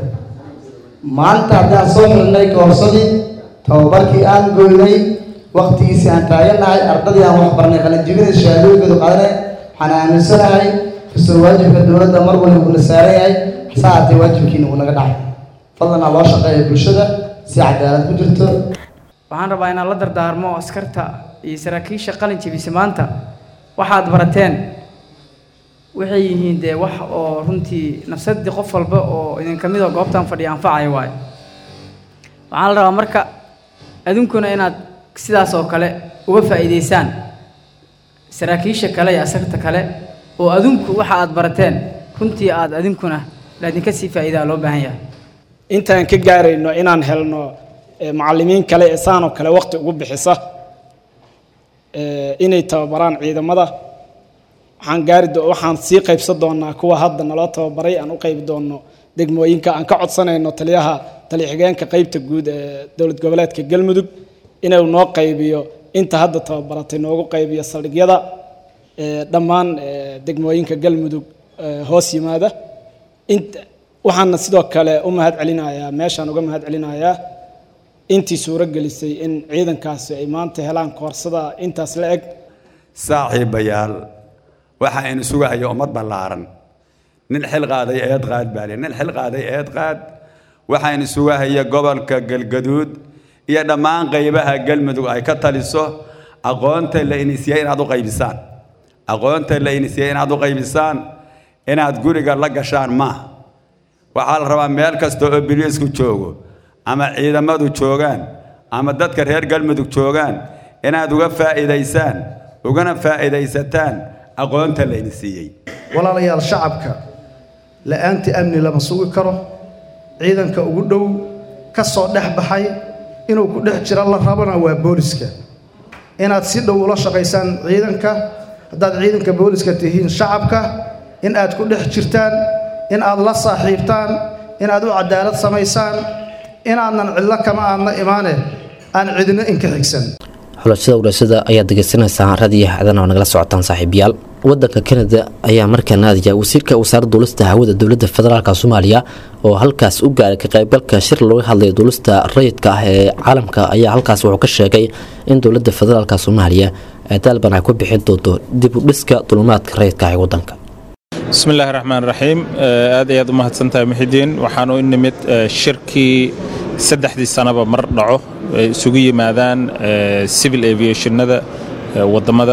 maalinta haddii aan soo xilnay koorsadii tababarkii aan goynay waktigiisii aan taagannahay ardadii aan wax barnay qalinjibinay shahaadooyinkoodu qaadanay waxaan aaminsanahay kastoo waajibka dowladda mar waliba uuna saaran yahay saacatee waajibkiina uu naga dhacay fadlanaa loo shaqeeya bulshada si cadaalad ku jirto waxaan rabaa inaan la dardaarmo askarta iyo saraakiisha qalin jebisa maanta waxaad barateen waxay yihiin dee wax oo runtii nafsadii qof walba oo idinka mid oo goobtan fadhiya anfacaya waayo waxaan la rabaa marka adunkuna inaad sidaas oo kale uga faa'iidaysaan saraakiisha kale iyo askarta kale oo adinku waxa aad barateen runtii aad adinkuna laadinka sii faa'iidaa loo baahan yahay intaan ka gaarayno inaan helno macallimiin kale ee saanoo kale waqti ugu bixisa inay tababaraan ciidamada waxaan gaari waxaan sii qaybsan doonaa kuwa hadda naloo tababaray aan u qaybi doono degmooyinka aan ka codsanayno taliyaha taliya-xigeenka qaybta guud ee dowlad goboleedka galmudug inuu noo qaybiyo inta hadda tababaratay noogu qaybiyo saldhigyada dhammaan degmooyinka galmudug hoos yimaada inta waxaana sidoo kale u mahad celinayaa meeshaan uga mahad celinayaa intii suuro gelisay in ciidankaasi ay maanta helaan koorsada intaas la eg saaxiibayaal waxa aynu sugahayo ummad ballaaran nin xil qaaday eed qaad baa nin xil qaaday eed qaad waxaynu sugahaya gobolka galgaduud iyo dhammaan qaybaha galmudug ay ka taliso aqoonta la inisiyey inaad u qaybisaan aqoonta la inisiyey inaad u qaybisaan inaad guriga la gashaan maaha waxaa la rabaa meel kasta oo biliisku joogo ama ciidamadu joogaan ama dadka reer galmudug joogaan inaad uga faa'iidaysaan ugana faa'iidaysataan aqoonta layni siiyey walaalayaal shacabka la'aantii amni lama sugi karo ciidanka ugu dhow ka soo dhex baxay inuu ku dhex jiro la rabana waa booliska inaad si dhow ula shaqaysaan ciidanka haddaad ciidanka booliska tihiin shacabka in aad ku dhex jirtaan in aad la saaxiibtaan in aad u cadaalad samaysaan inaadnan cidlo kama aadna imaane aan cidino inka xigsan xulashada wareysada ayaad degeysanaysaan raadiyaha adan oo nagala socotaan saaxiibayaal wadanka kanada ayaa markaa naadiya wasiirka wasaaradda duulista hawada dowladda federaalk soomaaliya oo halkaas u gaaray ka qaybgalka shir looga hadlaya duulista rayidka ah ee caalamka ayaa halkaas wuxuu ka sheegay in dowladda federaalk soomaaliya ay dalban ay ku bixin doonto dib u dhiska dulumaadka rayidka ah ee wadanka بسم الله الرحمن الرحيم aad ayaad u mahadsantahay muxidiin waxaan u nimid shirkii saddexdii sanaba mar dhaco ay isugu yimaadaan civil aviationada wadamada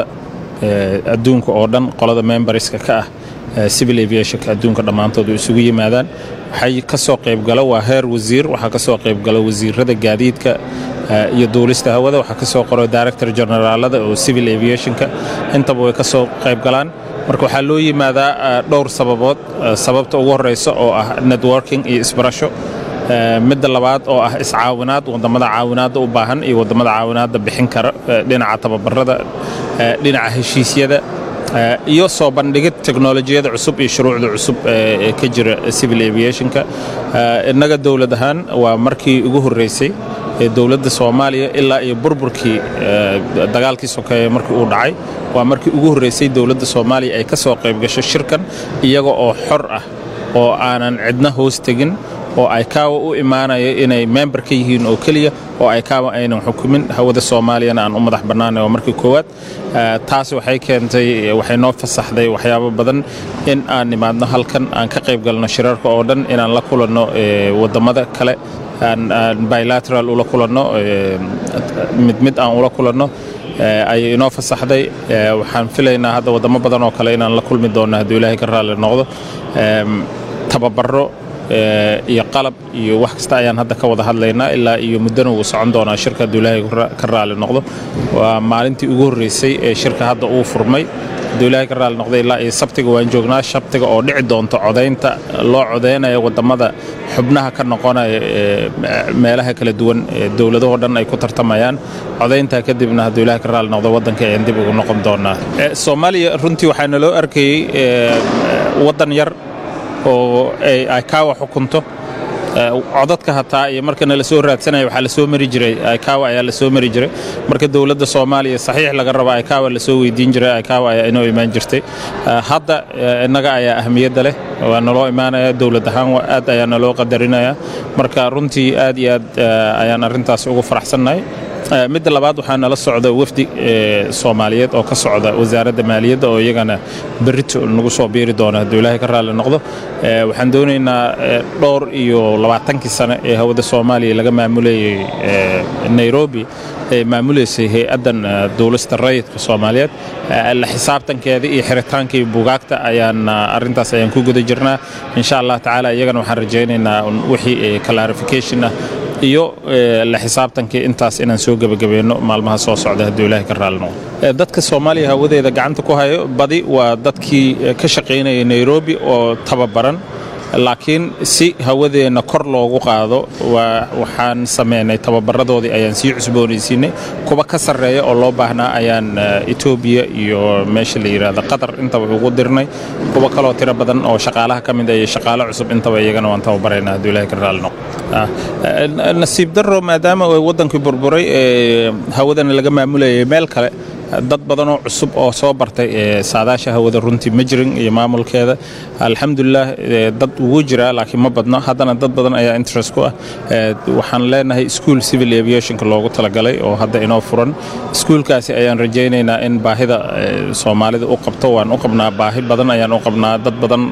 adduunka oo dhan qolada memberska ka ah civil aviationka adduunka dhammaantood ay isugu yimaadaan waxay ka soo qaybgala waa heer wasiir waxaa ka soo qaybgala wasiirada gaadiidka iyo duulista hawada waxaa ka soo qoro director generaalada oo civil aviationka intaba way ka soo qaybgalaan marka waxaa loo yimaadaa dhowr sababood sababta ugu horeysa oo ah networking iyo isbarasho midda labaad oo ah iscaawinaad wadamada caawinaadda u baahan iyo wadamada caawinaadda bixin kara dhinaca tababarada dhinaca heshiisyada Eh, iyo soo bandhigid teknolojiyada cusub iyo shuruucda cusub ee ee ka jira civil aviationka Eh, innaga dowlad ahaan waa markii ugu horreysay ee dowladda soomaaliya ilaa iyo burburkii eh, dagaalkii sokeeye markii uu dhacay waa markii ugu horreysay dowladda soomaaliya ay ka soo qayb gasho shirkan iyaga oo xor ah oo aanan cidna hoos tegin oo ay kaawa u imaanaya inay member ka yihiin oo keliya oo ay kaawa aynan xukumin hawada soomaaliyana aan u madax bannaanay waa markii koowaad Eh, taas waxay keentay waxay noo fasaxday waxyaabo badan in aan nimaadno halkan aan ka qayb galno shirarka oo dhan inaan la kulanno eh, waddamada kale aan aan bilateral ula kulanno eh, mid mid aan ula kulanno eh, ayay inoo fasaxday Eh, waxaan filaynaa hadda waddamo badan oo kale inaan la kulmi doonno hadduu ilaahay ka raalli noqdo Em, tababaro eh, iyo qalab iyo wax kasta ayaan hadda ka wada hadlaynaa ilaa iyo muddana wuu socon doonaa shirka hadduu ilaahay ka ra- ka raalli noqdo waa maalintii ugu horreysay ee shirka hadda uu furmay hadduu ilaahay ka raalli noqdo ilaa iyo sabtiga waan joognaa sabtiga oo dhici doonto codaynta loo codaynaya waddamada xubnaha ka noqonaya ee meelaha kala duwan ee dowladahoo dhan ay ku tartamayaan codayntaa kadibna hadduu ilaahay ka raalli noqdo waddanka ayaan dib ugu noqon doonaa Eh, soomaaliya runtii waxaa naloo arkayey eh, waddan yar oo ay ay kaawa xukunto Eh, codadka hataa iyo marka nala soo raadsanaya waxaa lasoo mari jiray aykawa ayaa lasoo mari jiray marka dowladda soomaaliya saxiix laga raba aykawa lasoo weydiin jiray aykawa ayaa inoo imaan jirtay Eh, hadda eh, innaga ayaa ahmiyadda leh waa naloo imaanaya dowlad ahaan waa aad ayaa naloo qadarinaya marka runtii aad iyo aad eh, ayaan arrintaas ugu faraxsannahay Eh, midda labaad waxaa nala socda wafdi eh, soomaaliyeed oo ka socda wasaaradda maaliyadda oo iyagana berrito nagu soo biiri doona hadduu ilaahay ka raalli noqdo Eh, waxaan doonaynaa eh, dhowr iyo labaatankii sane ee hawada soomaaliya laga maamulayay eh, nairobi ee maamuleysay hay-addan eh, duulista rayidka soomaaliyeed Eh, la xisaabtankeeda iyo xiritaanka iyo bugaagta ayaan ah, arrintaas ayaan ku guda jirnaa insha allah tacaala iyagana waxaan rajaynaynaa un wixii eh, clarification ah iyo eh, la xisaabtankii intaas inaan soo gebagabeeno maalmaha soo socda hadduu ilaahay ka raalli noqdo Eh, dadka soomaaliya hawadeeda gacanta ku hayo badi waa dadkii eh, ka shaqaynaya nairobi oo tababaran laakiin si hawadeenna kor loogu qaado waa waxaan sameynay tababaradoodii ayaan sii cusboonaysiinay kuwa ka sarreeya oo loo baahnaa ayaan eh, etoobiya iyo meesha la yidhaahdo qatar intaba ugu dirnay kuwa kaloo tiro badan oo shaqaalaha ka mid ah iyo shaqaale cusub intaba iyagana waan tababaraynaa hadduu ilaahay ka raalli noqdo Ah, eh, nasiib darro maadaama ay waddankii burburay ee hawadana laga maamulayay meel kale dad badan oo cusub oo soo bartay ee saadaasha hawada runtii ma jirin iyo maamulkeeda alxamdulilah ee dad ugu jira laakiin ma badno haddana dad badan ayaa interest ku ah Ee, waxaan leenahay school civil aviationka loogu talagalay oo hadda inoo furan iskuulkaasi ayaan rajaynaynaa in baahida ee, soomaalida u qabto waan u qabnaa baahi badan ayaan u qabnaa dad badan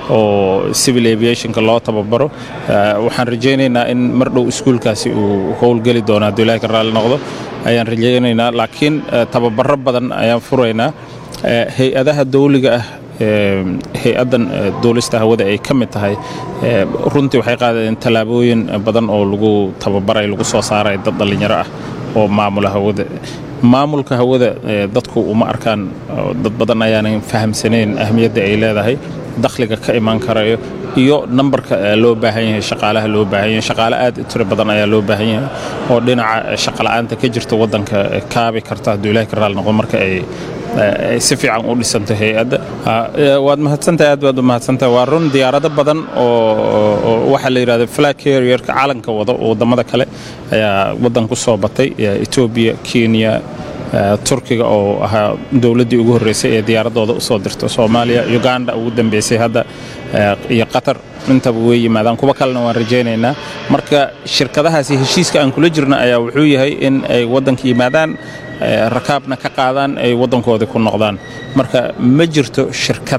oo civil aviationka loo tababaro Ee, waxaan rajaynaynaa in mar dhow iskuulkaasi uu howlgeli doono hadduu ilaahay ka raalli noqdo ayaan rajaynaynaa laakiin eh, tababaro badan ayaan furaynaa Eh, hay-adaha dawliga ah eh, hay-addan eh, duulista hawada ay ka mid tahay eh, runtii waxay qaadeen tallaabooyin badan oo lagu tababaray lagu soo saaray dad dhallinyaro ah oo maamula hawada maamulka hawada eh, dadku uma arkaan oo dad badan ayaanan fahamsanayn ahmiyadda ay leedahay dakhliga ka imaan karayo iyo nambarka eh, loo baahan yahay shaqaalaha loo baahan yahay shaqaale aad u tiro badan ayaa loo baahan yahay oo dhinaca eh, shaqala'aanta ka jirta waddanka eh, kaabi karta hadduu ilaahay ka raalli noqdo marka ay eh, ay si fiican u dhisanto hay-adda Ah, eh, waad mahadsantahay aad baad u mahadsantahay waa run diyaarado badan oo oo- oo waxaa la yidhahda flag carrierka calanka wado oo waddamada kale ayaa waddan ku soo batay eh, etoobiya kenya eh, turkiga oo ahaa dowladdii ugu horreysay ee diyaaradooda usoo dirto soomaaliya uganda ugu dambeysay hadda eh, iyo qatar intaba way yimaadaan kuwa kalena waan rajaynaynaa marka shirkadahaasi heshiiska aan kula jirna ayaa wuxuu yahay in ay waddanka yimaadaan eh, rakaabna ka qaadaan ay waddankoodii ku noqdaan marka ma jirto shirkad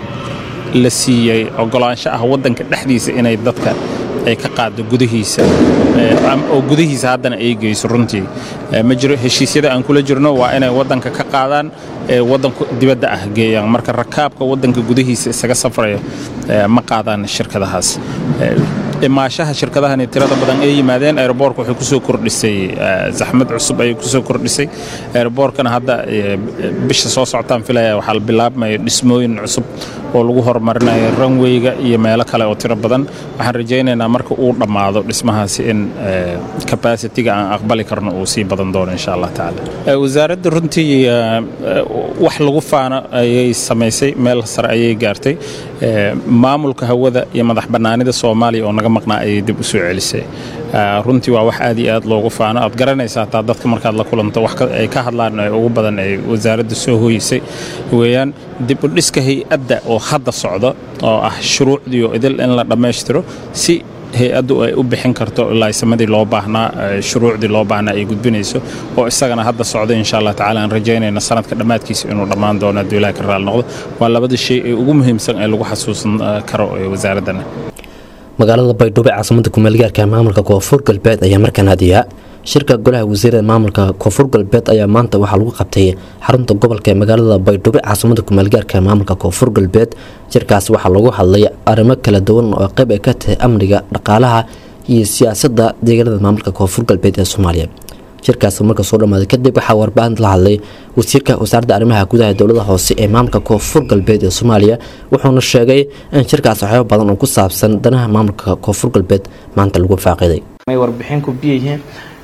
la siiyey ogolaansho ah waddanka dhexdiisa inay dadka ay ka qaado gudihiisa eh, am- oo gudihiisa haddana ay geyso runtii Eh, ma jiro heshiisyada aan kula jirno waa inay waddanka ka qaadaan ee waddanku dibadda ah geeyaan marka rakaabka waddanka gudihiisa isaga safraya eh, ma qaadaan shirkadahaas Eh, imaashaha shirkadahani tirada badan ay yimaadeen aeroboorka waxay kusoo kordhisay eh, zaxmad cusub ayay kusoo kordhisay aeroboorkana hadda eh, bisha soo socotaan filaya waxaa la bilaabmaya dhismooyin cusub oo lagu horumarinayo runwayga iyo meelo kale oo tiro badan waxaan rajaynaynaa marka uu dhammaado dhismahaasi in eh, capacity-ga aan aqbali karno uu sii badan doono insha allah tacaala Eh, wasaaradda runtii eh, eh, wax lagu faano ayay samaysay meel sare ayay gaartay Eh, maamulka hawada iyo madax bannaanida soomaaliya oo naga maqnaa ayay dib u soo celisay Eh, runtii waa wax aad iyo aad loogu faano aad garanaysaa hataa dadka markaad la kulanto wax ka- ay ka hadlaan ee ugu badan ay wasaaradda soo hoyisay weeyaan dib u dhiska hay-adda oo hadda socda oo ah shuruucdii oo idil in la dhammaystiro si hay-addu ay u bixin karto ilaa samadii loo baahnaa eh, shuruucdii loo baahnaa ay gudbinayso oo isagana hadda socda insha allah tacaala aan rajaynayna sanadka dhammaadkiisa inuu dhammaan doono hadduu ilaah ka raali noqdo waa labada shay ee ugu muhiimsan ee lagu xasuusan eh, karo ee wasaaraddan magaalada baydhabo ee caasimada kumeelgaarka ee maamulka koonfur galbeed ayaa markaan hadiya shirka golaha wasiirada maamulka koonfur galbeed ayaa maanta waxaa lagu qabtay xarunta gobolka ee magaalada baydhabo ee caasimada kumeelgaarka ee maamulka koonfur galbeed shirkaas waxaa lagu hadlay arrimo kala duwan oo qayb ay ka tahay amniga dhaqaalaha iyo siyaasadda deegaanada maamulka koonfur galbeed ee soomaaliya shirkaas marka soo dhammaaday kadib waxaa warbaahinta la hadlay wasiirka wasaaradda arrimaha gudaha ee dowlada hoose ee maamulka koonfur galbeed ee soomaaliya wuxuuna sheegay in shirkaas waxyaabo badan oo ku saabsan danaha maamulka koonfur galbeed maanta lagu faaqiday may warbixin ku biyihiin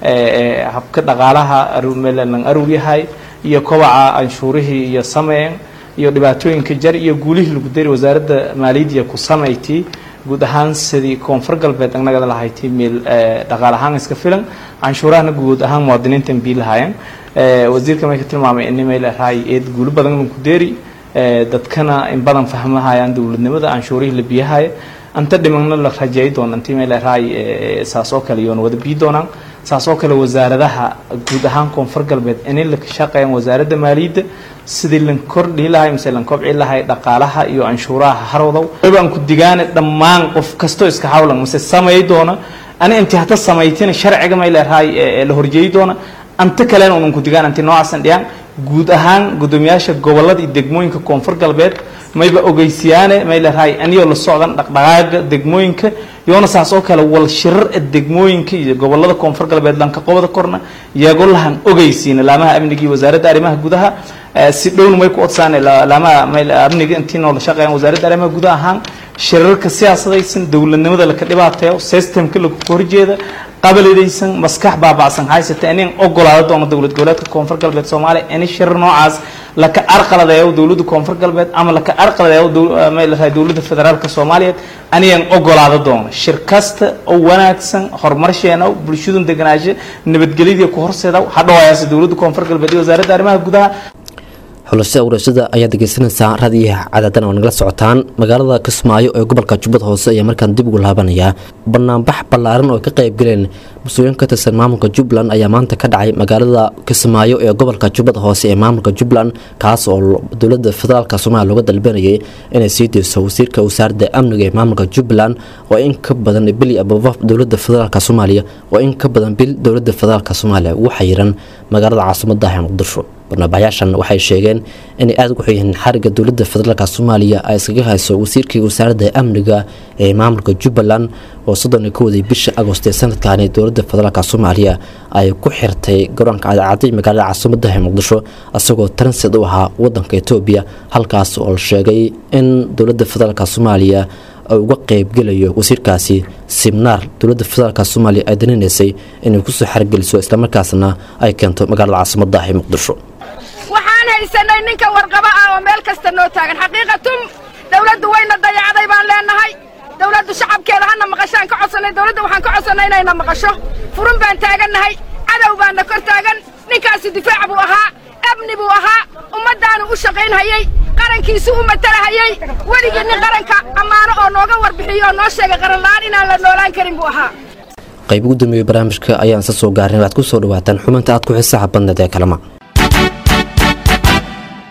ee habka dhaqaalaha arumeelan arug yahay iyo kobaca anshuurihii iyo sameyn iyo dhibaatooyinka jar iyo guulihii lagu dari wasaaradda maaliyadda ku samayti guud ahaan sidii koonfur galbeed annagada lahayti meel dhaqaal ahaan iska filan canshuurahana guud ahaan muwaadiniintan bii lahaayeen wasiirka may ka tilmaamay in meel raay eed guulo badan ku deeri dadkana in badan fahmahayaan dowladnimada canshuurihii la biyahaya anta dhimagna la rajeey doona intii meel raay saas oo kale yoona wada bii doonaan saas oo kale wasaaradaha guud ahaan koonfur galbeed inay la shaqeeyaan wasaaradda maaliyadda sidii lan kordhi lahay mise lan kobci lahay dhaqaalaha iyo canshuuraha harowdow baan ku digaane dhammaan qof kastoo iska hawlan mise samay doona ani inti hata samaytina sharciga may leerahay la horjeeyi doona anta kalena unan ku digaan anti noocaasan dhiyaan guud ahaan guddoomiyaasha gobolada iyo degmooyinka koonfur galbeed mayba ogeysiyaane may leerahay aniyoo la socdan dhaqdhaqaaga degmooyinka yoona saas oo kale wal shirar degmooyinka iyo gobolada koonfur galbeed lanka qobada korna iyagoo lahan ogeysiina laamaha amniga iyo wasaaradda arrimaha gudaha si dhowna may ku odsaane laamaha amniga intii noola shaqeeyaan wasaaradda arrimaha gudaha ahaan shirarka siyaasadaysan dowladnimada laka dhibaateeyo systemka lagu horjeeda qabaladaysan maskax baabacsan haysata inin ogolaado doono dowlad goboleedka koonfur galbeed soomaaliya ini shirar noocaas laka arqaladeeyo dowladda koonfur galbeed ama laka arqaladeeyo may lahay dowladda federaalka soomaaliyeed aniyan ogolaado doono shir kasta oo wanaagsan horumarsheena bulshadun deganaansho nabadgelyadii ku horseeda hadhawayaase dowladda koonfur galbeed iyo wasaaradda arrimaha gudaha xulashada urashada ayaad dhegeysanaysaa raadiyaha cadaadana oo nagala socotaan magaalada kismaayo ee gobolka jubbada hoose ayaa markaan dib ugu laabanayaa banaanbax ballaaran oo ka qaybgaleen mas-uuliyiin ka tirsan maamulka jubbaland ayaa maanta ka dhacay magaalada kismaayo ee gobolka jubbada hoose ee maamulka jubbaland kaas oo dowladda federaalk soomaaliya looga dalbanayay inay sii deyso wasiirka wasaaradda amniga ee maamulka jubbaland oo in ka badan bil ababa dowladda federaalk soomaaliya oo in ka badan bil dowladda federaalk soomaaliya ugu xayiran magaalada caasimadda ee muqdisho barnaabaxyaashan waxay sheegeen inay aada ugu xuyyihiin xariga dowladda federaalk soomaaliya ay iskaga hayso wasiirkii wasaaradda amniga ee maamulka jubbaland oo soddon iyo kowdii bisha agost ee sanadkaani dowladda federaalk soomaaliya ay ku xirtay garoonka cadcaday magaalada caasimadda ee muqdisho isagoo transit u ahaa wadanka etoobiya halkaas oo la sheegay in dowladda federaalk soomaaliya uga qeybgelayo wasiirkaasi sibnaar dowladda federaalk soomaaliya ay daninaysay inay kusoo xargeliso islamarkaasna ay keento magaalada caasimadda ee muqdisho waxaan haysanay ninka warqabo ah oo meel kasta noo taagan xaqiiqatum dawladdu wayna dayacday baan leenahay dawladdu shacabkeeda hana maqashaan ka codsanay dawladda waxaan ka codsannay inayna maqasho furun baan taagannahay cadow baana kor taagan ninkaasi difaac buu ahaa amni buu ahaa ummaddaanu u shaqaynhayey qarankiisu u matalahayey weligii nin qaranka ammaano oo nooga warbixiyo oo noo sheegay qaranla'aan inaan la noolaan karin buu ahaa qayb ugu dambeeyey barnaamijka ayaan isa soo gaarnay waxaad ku soo dhawaataan xubinta aad ku xiisaha badneed ee kalama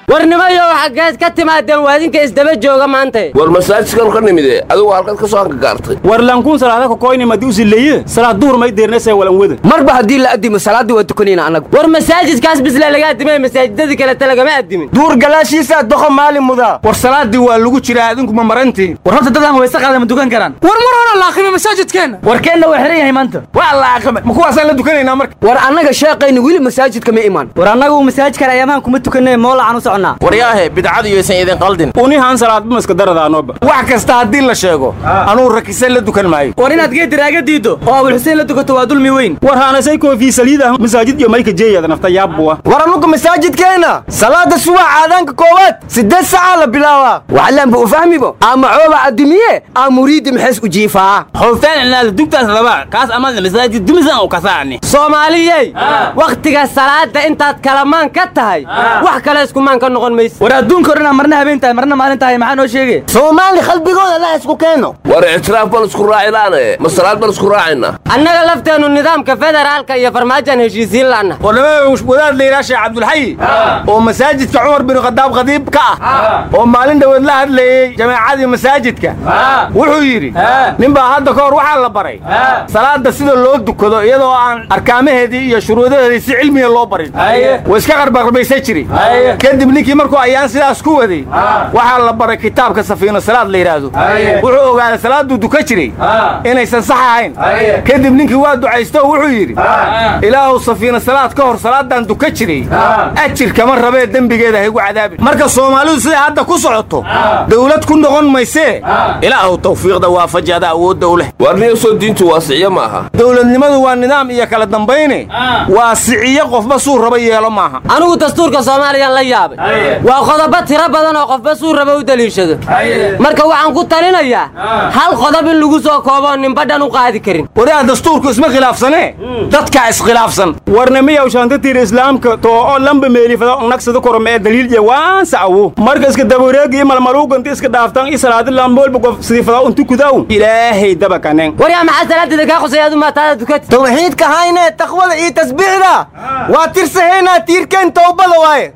warnimayo xaggeed ka timaadeen waadinka isdaba jooga maanta war masaajidkan ka nimide adigu halkaad ka soo hangagaartay war lankuun salaada kokoyni madi usileeye salaad duhur may deernasee walan wada marba haddii la adimo salaaddii waa tukanayna annagu war masaajidkaas bisle laga adimay masaajidadii kalete lagama adimin duur galaashiisaa doqo maalin mudaa war salaadii waa lagu jiraa adinku ma marantiin war horta dadaan wayse qaada ma dukan karaan war mar hore la aqimay masaajidkeenna warkeenna waa xiran yahay maanta waa la aqimay ma kuwaasaan la dukanaynaa marka war annaga sheeqayna weli masaajidka ma imaan war annagu masaajidkan ayaamahan kuma tukanay moolacaan u soconnaa waryaahe bidcadu yaysan idin qaldin unihaan salaadba maska daradaanoba wax kasta haddii la sheego anuu rakise la dukan maayo war inaad geed diraaga diiddo oo abul xuseen la dukato waa dulmi weyn war haanasay koofii saliid ah masaajid iyo mayka jeeyada nafta yaabbuwa war anuga masaajidkeenna salaada subax aadaanka koowaad siddeed sacaa la bilaabaa waxlaanba u fahmibo ama cooba adimiye aa muriidi maxays u jiifaa xufeen inaad dugtaas rabaa kaas amada masaajid dumisan u kasaani soomaaliyey wakhtiga salaada intaad kalamaan ka tahay wax kale iskumaan ka noqon mayse war adduunka odhanaa marna habeen tahay marna maalin tahay maxaa noo sheege soomaali qalbigooda la isku keeno war ictiraaf baan isku raacilaane ma salaad baan isku raacayna annaga lafteennu nidaamka federaalka iyo farmaajan heshiisiin la'na warnimada wadaad la yidhaha sheekh cabdulxayi oo masaajidka cumar bin khadaab khadiib ka ah oo maalin dhoweed la hadlayey jamaacadii masaajidka wuxuu yidhi nin baa hadda ka hor waxaa la baray salaada sida loo dukado iyadoo aan arkaamaheedii iyo shuruudaheedii si cilmiya loo barin way iska qarbarbaysan jiri kadib ninkii markuu ayaan sidaas ku waday waxaa la baray kitaabka safiino salaad la yidhaahdo wuxuu ogaaday salaaduu duka jiray inaysan sax ahayn kadib ninkii waa ducaysto oo wuxuu yidhi ilaahu safiina salaad ka hor salaadan duka jiray ajir kama rabee dembigeeda haygu cadaabin marka soomaalidu siday hadda ku socoto dawlad ku noqon maysee ilaahu tawfiiqda waafaji ada awoodda u leh warniyasoo diintu waasiciyo ma aha dowladnimadu waa nidaam iyo kala dambayne waa siciyo qofba suu raba yeelo maaha anigu dastuurka soomaaliyaan la yaabay waa qodobo tiro badan oo qofba suu raba u daliishado marka waxaan ku talinayaa hal qodob in lagu soo koobo ninbadhan u qaadi karin wariyaa dastuurku isma khilaafsanee dadkaa iskhilaafsan warnimiyaw shaantatiir islaamka too oo lamba meelifada nagsada korome ee daliil iyo waansa awo marka iska dabareegi iyo malmaluuganti iska dhaaftan i salaadi lamboolba qof sidiifada untu kudaw ilaahay dabakaneen waryaa maxaa salaadida kaa qusayaad umaatada dukati tawxiidka hayne taqwada iyo tasbiixda waa tirsahaynaa tiirkeen towbada waaye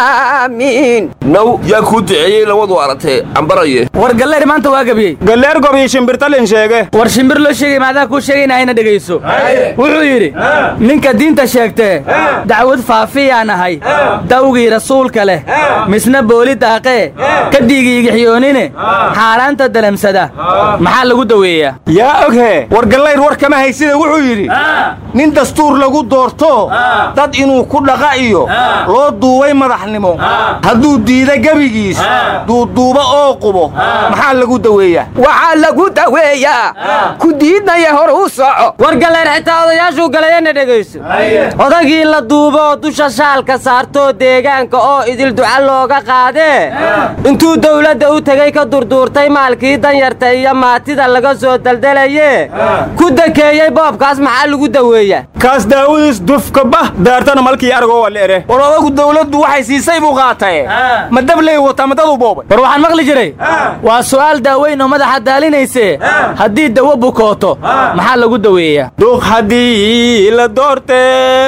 aamiin naw yaa kuu duceeyey labadu aragtee cambaraye war galleer maanta waa gabiyey galleer gobiyo shimbirtalin sheege war shimbir loo sheegay maadaa kuu sheegayna hayna dhegayso wuxuu yidhi ninka diinta sheegtee dacwad faafiyaan ahay dawgii rasuulka leh misna booli daaqee ka dhiigiigixiyoonine xaaraanta dalamsada maxaa lagu daweeyaa yaa oghe war gallayr war kama haysida wuxuu yidhi nin dastuur lagu doorto dad inuu ku dhaqa iyo loo duubay madaxnimo hadduu diida gebigiis duuduuba oo qubo maxaa lagu daweeyaa waxaa lagu daweeyaa ku diidnaya hor u soco war galleer xitaa odayaashuu galayana dhegayso odagii la duubo oo dusha shaalka saartoo deegaanka oo idil duca looga qaadee intuu dawladda u tegey ka durduurtay maalkii danyarta iyo maatida laga soo daldalaye ku dakeeyey boobkaas maxaa lagu daweeyaa kaas daawadiis dufka bah daartana malkii aragoo waa leere war odagu dawladdu waxay siisay buu qaataye ma dabley wata ma dadu boobay war waxaan maqli jiray waa su'aal daaweyn oo madaxa daalinayse haddii dawo bukooto maxaa lagu daweeyaa duq haddii la doorte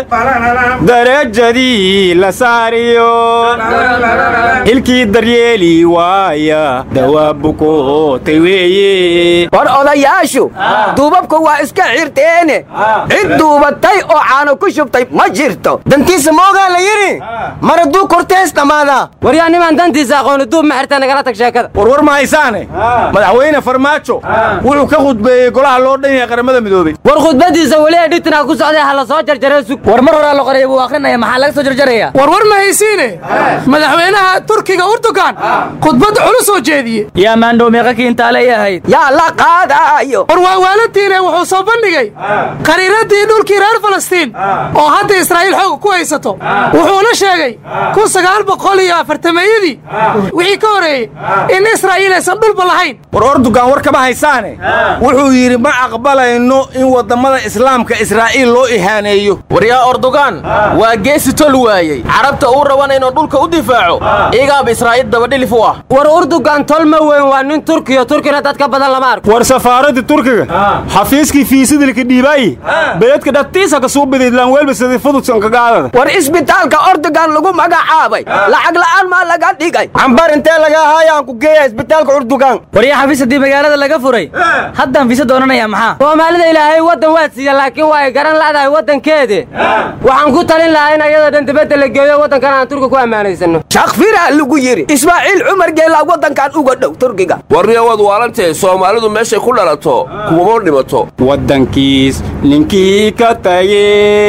darajadii la saariyo hilkii daryeeli waaya dawaa bukootay weeye war odayaashu duubabka waa iska xirteene cid duubatay oo caano ku shubtay ma jirto dantiisa moogaa la yidhi mar hadduu kortees dhammaada waryaa nimaan dantiisa aqooni duub ma xirta nagala tag sheekada warwar ma haysaane madaxweyne farmaajo wuxuu ka khudbeeyey golaha loo dhan yahay qaramada midoobey war khudbadiisa weli edhitinaa ku socday ha la soo jarjare sug war mar horaa la qoraya buu akrinaya maxaa laga soo jarjaraya war war ma haysiine madaxweynaha turkiga urdugan khudbad culus oo jeediye yaa maandhow meeqa kiintaaley ahayd yaa la qaadaayo war waa waalatiin wuxuu soo bandhigay qariiradii dhulkii reer falastiin oo hadda israa'iil xoog ku haysato wuxuuna sheegay kun sagaal boqol iyo afartameeyadii wixii ka horeeyey in israa'iil aysan dhulba lahayn war ordugan war kama haysaane wuxuu yidhi ma aqbalayno in wadammada islaamka israa'iil loo ihaaneeyo waryaa ordugan waa geesi tol waayey carabta uu raban inuu dhulka u difaaco igaaba israa'iil dabadhilif u ah war urdugan tol ma weyn waa nin turkiyo turkina dad ka badan lama arko war safaaradda turkiga xafiiskii fiisidilka dhiibaayi beledka dhatiisa ka suu biday laanweelba sidii fududsan kagaadada war isbitaalka ordogan lagu magacaabay lacag la'aan maa laga dhigay cambar intee laga haayaan ku geeya isbitaalka urdugan waryaa xafiis haddii magaalada laga furay haddaan fiisa doonanaya maxaa soomaalida ilaahay waddan waad siiya laakiin waa ay garan la'dahay waddankeede waxaan ku talin lahaa in ayada dhan dibadda la geeyo waddankan aan turki ku ammaanaysano shakfiraa lagu yidhi ismaaciil cumar geelaa waddankan uga dhow turkiga warniya waad waalantahe soomaalidu meeshay ku dhalato kumama dhimato waddankiis ninkii ka taye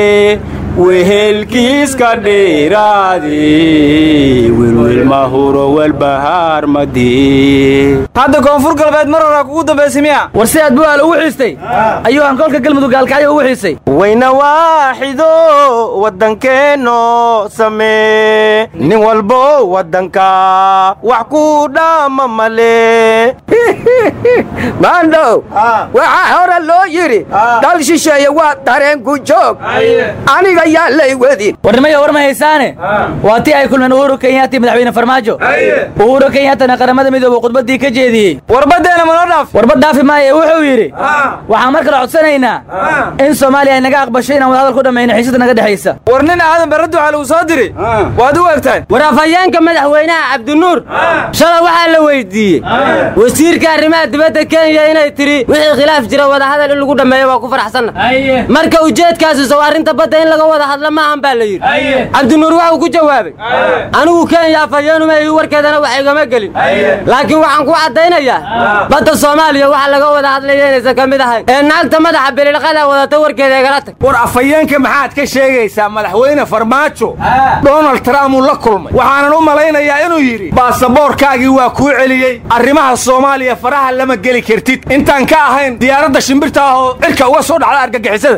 wehelkiis ka dheeraade welwelma huro welbahaar madii hadda koonfur galbeed mar horaa kugu dambaysay miya war si aad bu'aal ugu xiistay ayuu hankoolka galmudug gaalkacyo ugu xiisay wayna waaxido waddankeenno samee nin walbo waddanka wax ku dhaama male maandhow waxaa hore loo yidhi dhal shisheeye waa dareenku joog aniga yaa lay wadin warnimaya war ma haysaane waa tii ay kulmeen uhuru kenyaati madaxweyne farmaajo uhuru kenyaatana qaramada midoobe khudbaddii ka jeediyey warbadeena manoo dhaaf warbad dhaafi maaye wuxuu yidhi waxaan mar kale codsanaynaa in soomaaliya ay naga aqbasho inaan wadahadal ku dhammayno xiisada naga dhexaysa war nin aadan barraddu waxaa lagu soo diri waad u egtahay war afhayeenka madaxweynaha cabdinuur shalay waxaa la weydiiyey wasiirka arrimaha dibadda kenya inay tidhi wixii khilaaf jira wadahadal in lagu dhammeeyo waa ku faraxsanna marka ujeedkaasi sow arrinta badda in laga wada hadla maahan baa la yidhi cabdinuur waxuu ku jawaabay anigu kenya afhayeenuma ii warkeedana wax igama gelin laakiin waxaan ku caddaynayaa badda soomaaliya waxa laga wada hadlaya inaysan ka mid ahayn ee naagta madaxa bililqada wadata warkeeda igala tag war afhayeenka maxaad ka sheegaysaa madaxweyne farmaajo donald trump uu la kulmay waxaanan u malaynayaa inuu yidhi baasaboorkaagii waa kuu celiyey arrimaha soomaaliya faraha lama geli kartid intaan ka ahayn diyaaradda shimbirta ah oo cirka uga soo dhacda argagixisada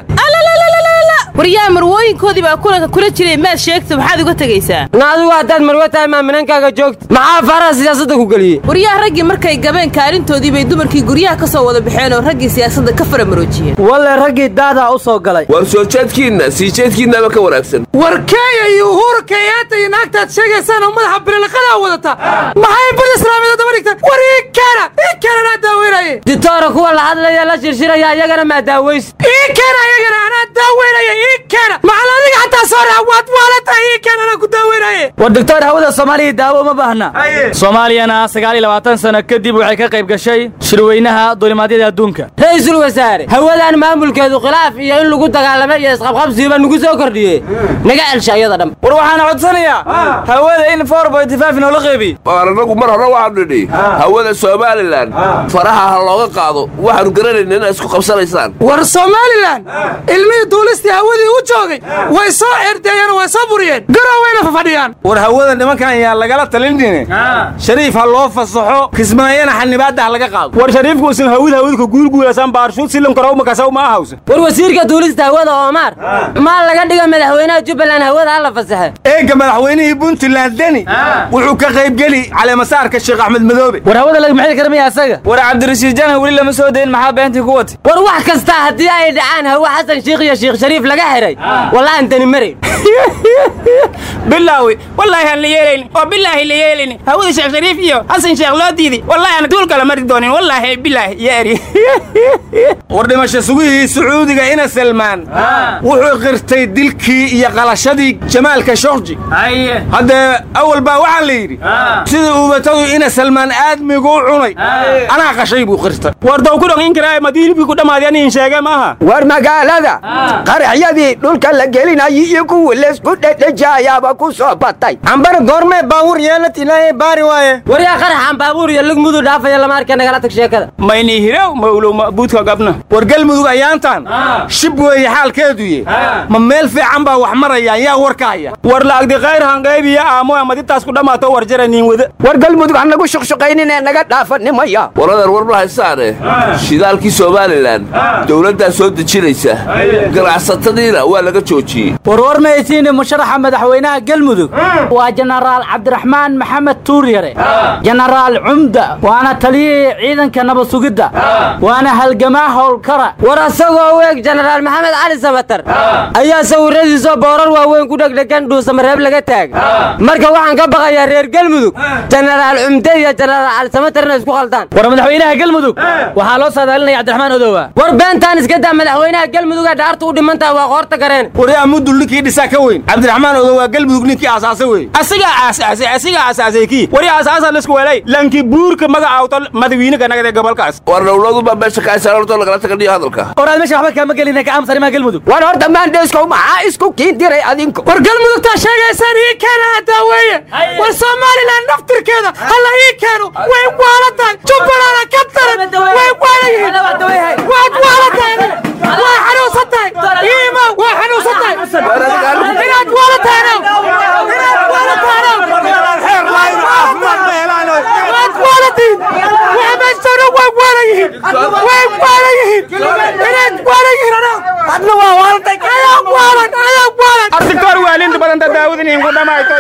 waryaa marwooyinkoodii baa kulanka kula jiray maad sheegto maxaad uga tegaysaa na adigu haddaad marwe tahay maaminankaaga joogta maxaa faraha siyaasadda ku geliyey waryaa raggii markay gabeen kaalintoodii bay dumarkii guryaha ka soo wada baxeen oo raggii siyaasadda ka faramaroojiyeen walle raggii daadaa u soo galay war soo jeedkiinna sii jeedkiinnaba ka wanaagsan war kenya iyo uhuru kenyaata iyo naagtaad sheegaysaan oo madaxa bililaqadaa wadata maxay bad islaamiyada daba dhigtaan war ii keena ii keena anaa daaweynaye ditoora kuwa la hadlaya la shirshiraya iyagana maa daaways ii keena iyagana anaa daaweynaya ii keena maxal adiga xataa soo raa waad waalata ii keena anaa ku daaweynaye war doctor hawada soomaaliya daawo uma baahna soomaaliyana sagaal iyo labaatan sano kadib waxay ka qayb gashay shirweynaha duulimaadyada adduunka ra-iisul wasaare hawadan maamulkeedu khilaaf iyo in lagu dagaalamo iyo isqabqabsiiba nagu soo kordhiyey naga celsha iyada dham war waxaan codsanayaa hawada in four bointy five noola qeybiy waar annagu mar hore waxaanu nidhi hawada somalilan faraha ha looga qaado waxaanu garanayna inay isku qabsanaysaan war somalilan ilmihii duulistii hawadii u joogay way soo cerdeeyeen oo way soo buriyeen garow wayna fafadhiyaan war hawada nimankan yaa lagala talinine shariif ha loo fasaxo kismaayana xanibaadda ha laga qaado war shariifku usan hawid hawidka guulguulasan baarshuud silim karo makasaw ma ahawsa war wasiirka duulista hawada oomaar maa laga dhiga madaxweynaha jubbaland hawada ha la fasaxe eega madaxweynihii puntland deni wuxuu ka qaybgeli caleemasaarka sheekh axmed madoobe war hawada laga maxay karmaya asaga war cabdirashiid janan weli lama soo dayin maxaa beentii ku watay war wax kasta haddii ay dhacaan hawa xasan sheikh iyo sheekh shariif laga xiray wallahan dani marayn bilaawi wallaahi aan la yeelaynin oo bilaahi la yeelaynin hawada sheekh shariif iyo xasan sheekh loo diiday wallaahi aan duul kala mari doonin wallaahi bilaahi yeeri war dhimasho sugihii sacuudiga ina salmaan wuxuu qirtay dilkii iyo qalashadii jamaalka shorji haddee awal baa waxaa la yidhi sidii uubatadu ina salmaan aadmigu u cunay anaa qashay buu qirtay war daw ku dhaqin karaa madiilibkii ku dhammaadeen aniin sheege maaha war magaalada qaraxyadii dhulka la gelinayay iyo kuwii laysku dhedhejayaaba ku soo batay cambana goormee baabuur yeelad ilaahay baari waaye waryaa qaraxan baabuur iyo lug muduu dhaafaya lama arkay nagala tag sheekada maynii hirow mawlow mabuudka gabna war galmudug ayaantan shib weeye xaalkeeduye ma meel fiican baa wax marayaan yaa warka haya war la'agdi khayr hangaybiya aamo maditaas ku dhammaato war jara niin wada war galmudug ha nagu shuqshuqayninee naga dhaafanimaya waladan war ma haysaane shidaalkii somalilan dowladdaa soo dejinaysa ganacsatadiina waa laga joojiyey warwar mahaysiine musharaxa madaxweynaha galmudug waa jenaraal cabdiraxmaan maxamed tuuryare jenaraal cumda waana taliyihii ciidanka nabad sugidda waana halgamaa howlkara war asagoo u eg jenaraal maxamed cali sabatar ayaa sawiradiisoo boorar waaweyn ku dhegdhegan dhuusamareeb laga taagay marka waxaan ka baqayaa reer galmudug jenaraal cumde iyo jenaraal cali samatar inay isku khaldaan war madaxweynaha galmudug waxaa loo saadaalinaya cabdiraxmaan odowa war beentaan iska daa madaxweynaha galmuduga dhaartu u dhiman tahay waa qoorta gareen waryaa mudul ninkii dhisaa ka weyn cabdiraxmaan odo waa galmudug ninkii aasaasay wey asigaa aasaasay asigaa aasaasay kii wari aasaasa lisku welay lanki buurka magacawto madawiinaga nagade gobolkaas war dowladuba meesha ka haysan horta lagala tagadhiyo hadalka oraad meesha waxba kaama gelina ka aamus arrimaha galmudug war horta maandheeskow maxaa isku kiin diray adinku war galmudugtaa sheegaysaan ii keena haddaa weeye war somalilan naftirkeeda halla ii keeno way waala tahay jubbalana ka daran way waala yihiin waad waala tahay waa xanuunsan tahay iima waa xanuunsan tahay inaad waala tahaynow inaad waala tahaynow waad waala tihin waxa meeshana way waala yihiin way waala yihiin inaad waala yihiin anaa adna waa waalatay ayaa waalan ayaa waalan artikor waalinta badanta daawudin inku dhamayto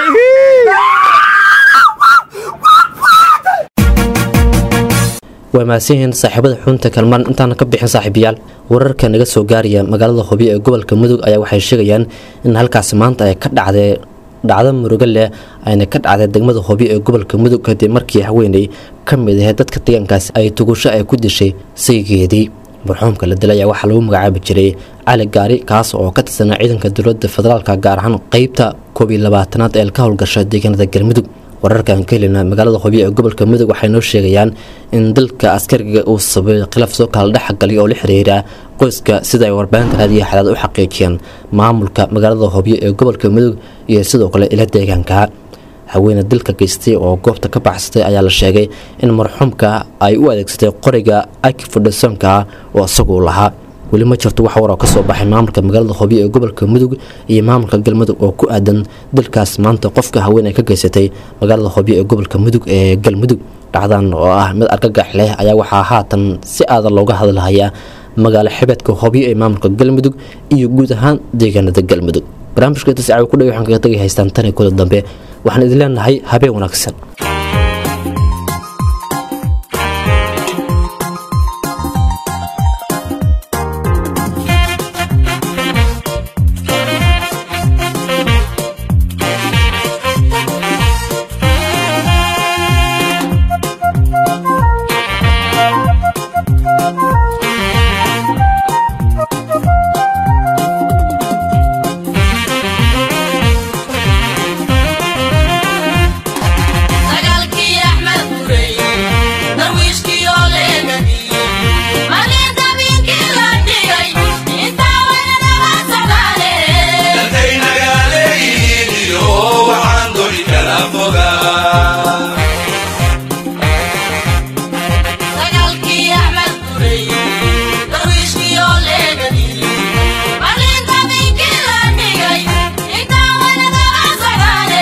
waa mahadsan yihiin saaxiibada xunta kalmaan intaana ka bixin saaxiibayaal wararka naga soo gaaraya magaalada hobyo ee gobolka mudug ayaa waxay sheegayaan in halkaasi maanta ay ka dhacday dhacdo murugo leh ayna ka dhacday degmada hobyo ee gobolka mudug kadib markii haweeney ka mid ahayd dadka deegaankaasi ay tugusho ay ku dishay saygeedii marxuumka la dilay ayaa waxaa lagu magacaabi jiray cali gaari kaas oo ka tirsanaa ciidanka dowladda federaalka gaar ahaan qeybta koob iyo labaatanaad ee ka howlgasha deegaanada galmudug wararkan ka helina magaalada hobyo ee gobolka mudug waxay noo sheegayaan in dalka askariga uu sababay khilaaf soo kala dhexgalay oo la xiriira qoyska sida ay warbaahinta raadiyo xalaad u xaqiijiyeen maamulka magaalada hobyo ee gobolka mudug iyo sidoo kale ila deegaanka haweene dilka geystay oo goobta ka baxsatay ayaa la sheegay in marxuumka ay u adeegsatay qoriga akifudhasonka oo isaguu lahaa weli ma jirto wax waroo kasoo baxay maamulka magaalada hobyo ee gobolka mudug iyo maamulka galmudug oo ku aadan dilkaas maanta qofka haween ay ka geysatay magaalada hobyo ee gobolka mudug ee galmudug dhacdan oo ah mid argagax leh ayaa waxaa haatan si aada looga hadlahayaa magaalo xibeedka hobyo ee maamulka galmudug iyo guud ahaan deegaanada galmudug barnaamijka intaas caawi ku dhow waxaan kaga tagay haystaan tan iyo kuda dambe waxaan idin leenahay habeen wanaagsan Sagaalkii Axmed Gurey, darwiishkii oo leegadiyey, malinta biinkii la dhigay, intaa wayna naga socdaane. Sagaalkii Axmed Gurey, darwiishkii oo leegadiyey, malinta biinkii la dhigay, intaa wayna naga socdaane.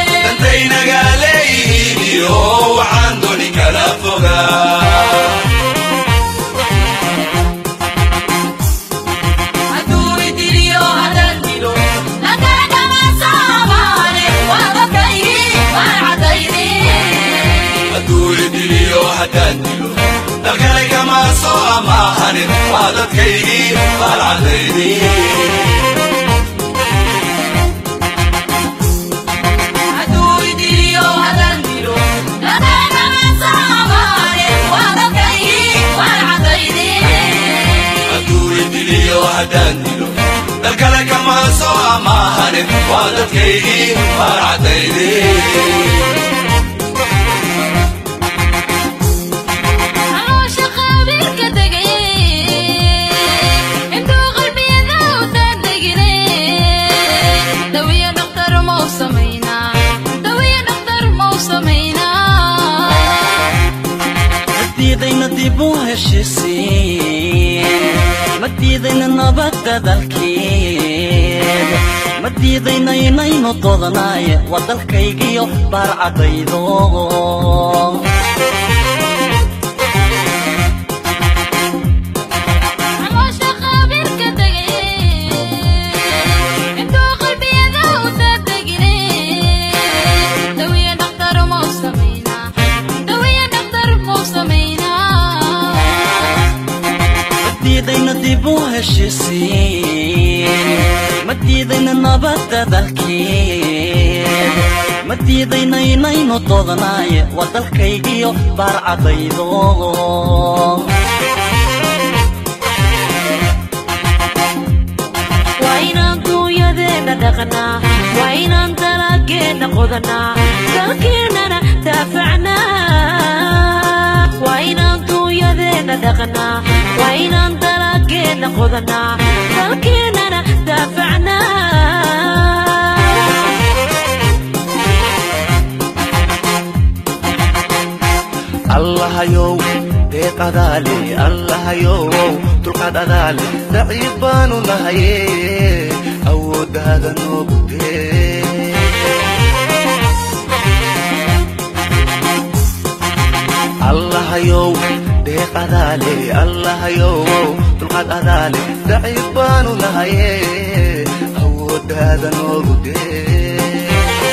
Hadduu idiliyo haddaan dilo, nagaadhama saamaane, waa dadkaygii waan caddaynay. Hadduu idiliyo haddaan dilo, nagaadhama saamaane, waa dadkaygii waan Caloosha qabiilka degay, intuu qalbiyada u daadegine, dawiyo dhakhtar mau samaynaa, dawiyo dhakhtar mau samaynaa. madiidayna dib u heshisiin madiidayna nabadda dalkeed madiidayna inaynu doodanaye waa dalkaygiyo baarcadaydo Caloosha qabiilka degay, intuu qalbiyada u daadegine, dawiyo dhakhtar mau samaynaa, dawiyo dhakhtar mau samaynaa. madiidayna dib u heshisiin madiidayna nabadda dalkeed madiidayna inaynu doodanaye waa dalkaygiyo baarcadaydo qodanaa dalkeennana daafacnaa waa inaan duunyadeenna dhaqnaa waa inaan dalageenna qodanaa dalkeennana daafacnaa allahayow deeqadaale allahayow dulqaad adaale daciif baanu nahaye awooddaada noogu dee allahayow deeqadaale allahayow dulqaad adaale daciif baanu nahaye awooddaada noogu dee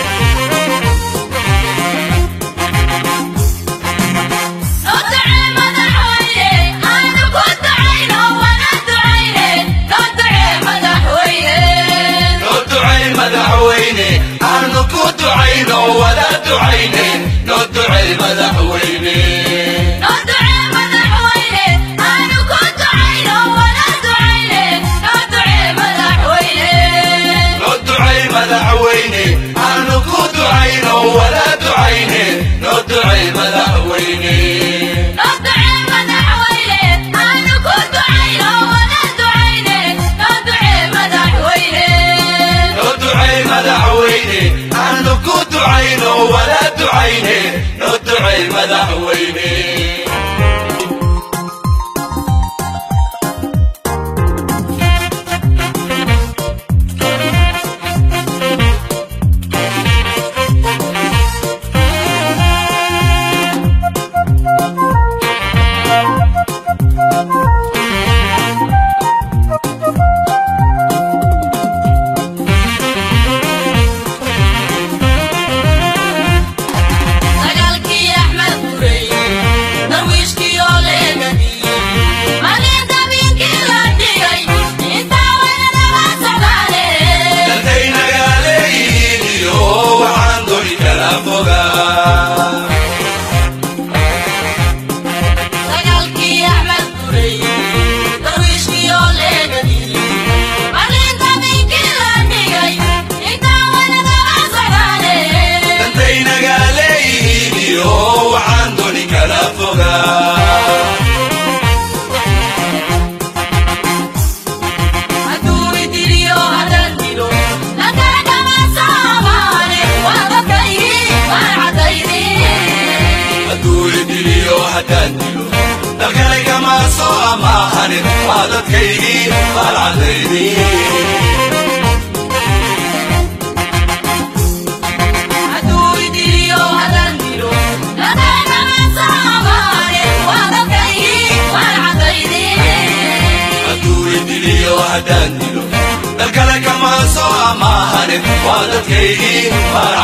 madaxweyne aanu ku ducayno wada ducayne noo ducay madaxweyne noo ducay madaxweyne aanu ku ducayno wada ducayne noo ducay madaxweyne noo ducay madaxweyne aanu ku ducayno wada ducayne noo ducay madaxweyne Dagaalkii Axmed Gurey, darwiishkii oo leegadiyey, maalinta biinkii la dhigay, intaa weynanaba socdaale. dadkaynagaaleeyihiin iyo waxaan doni kala fogaa Dagaalkii Axmed Gurey, darwiishkii oo leegadiyey, maalinta biinkii la dhigay, intaa weynanaba socdaale. dadkaynagaaleeyihiin iyo waxaan doni kala fogaa Hadduu idiliyo haddaan dilo, dadkaagama saamaane, waa dadkaygii, waan caddaydii. hadduu idiliyo haddaan dilo dalkale kama soo amaahanin waa dadkaygii baalcadaydii Hadduu idiliyo haddaan dilo, dadkaagama saamaane, waa dadkaygii, waan caddaydii. hadduu idiliyo haddaan dilo dalkale kama soo amaahanin waa dadkaygii baal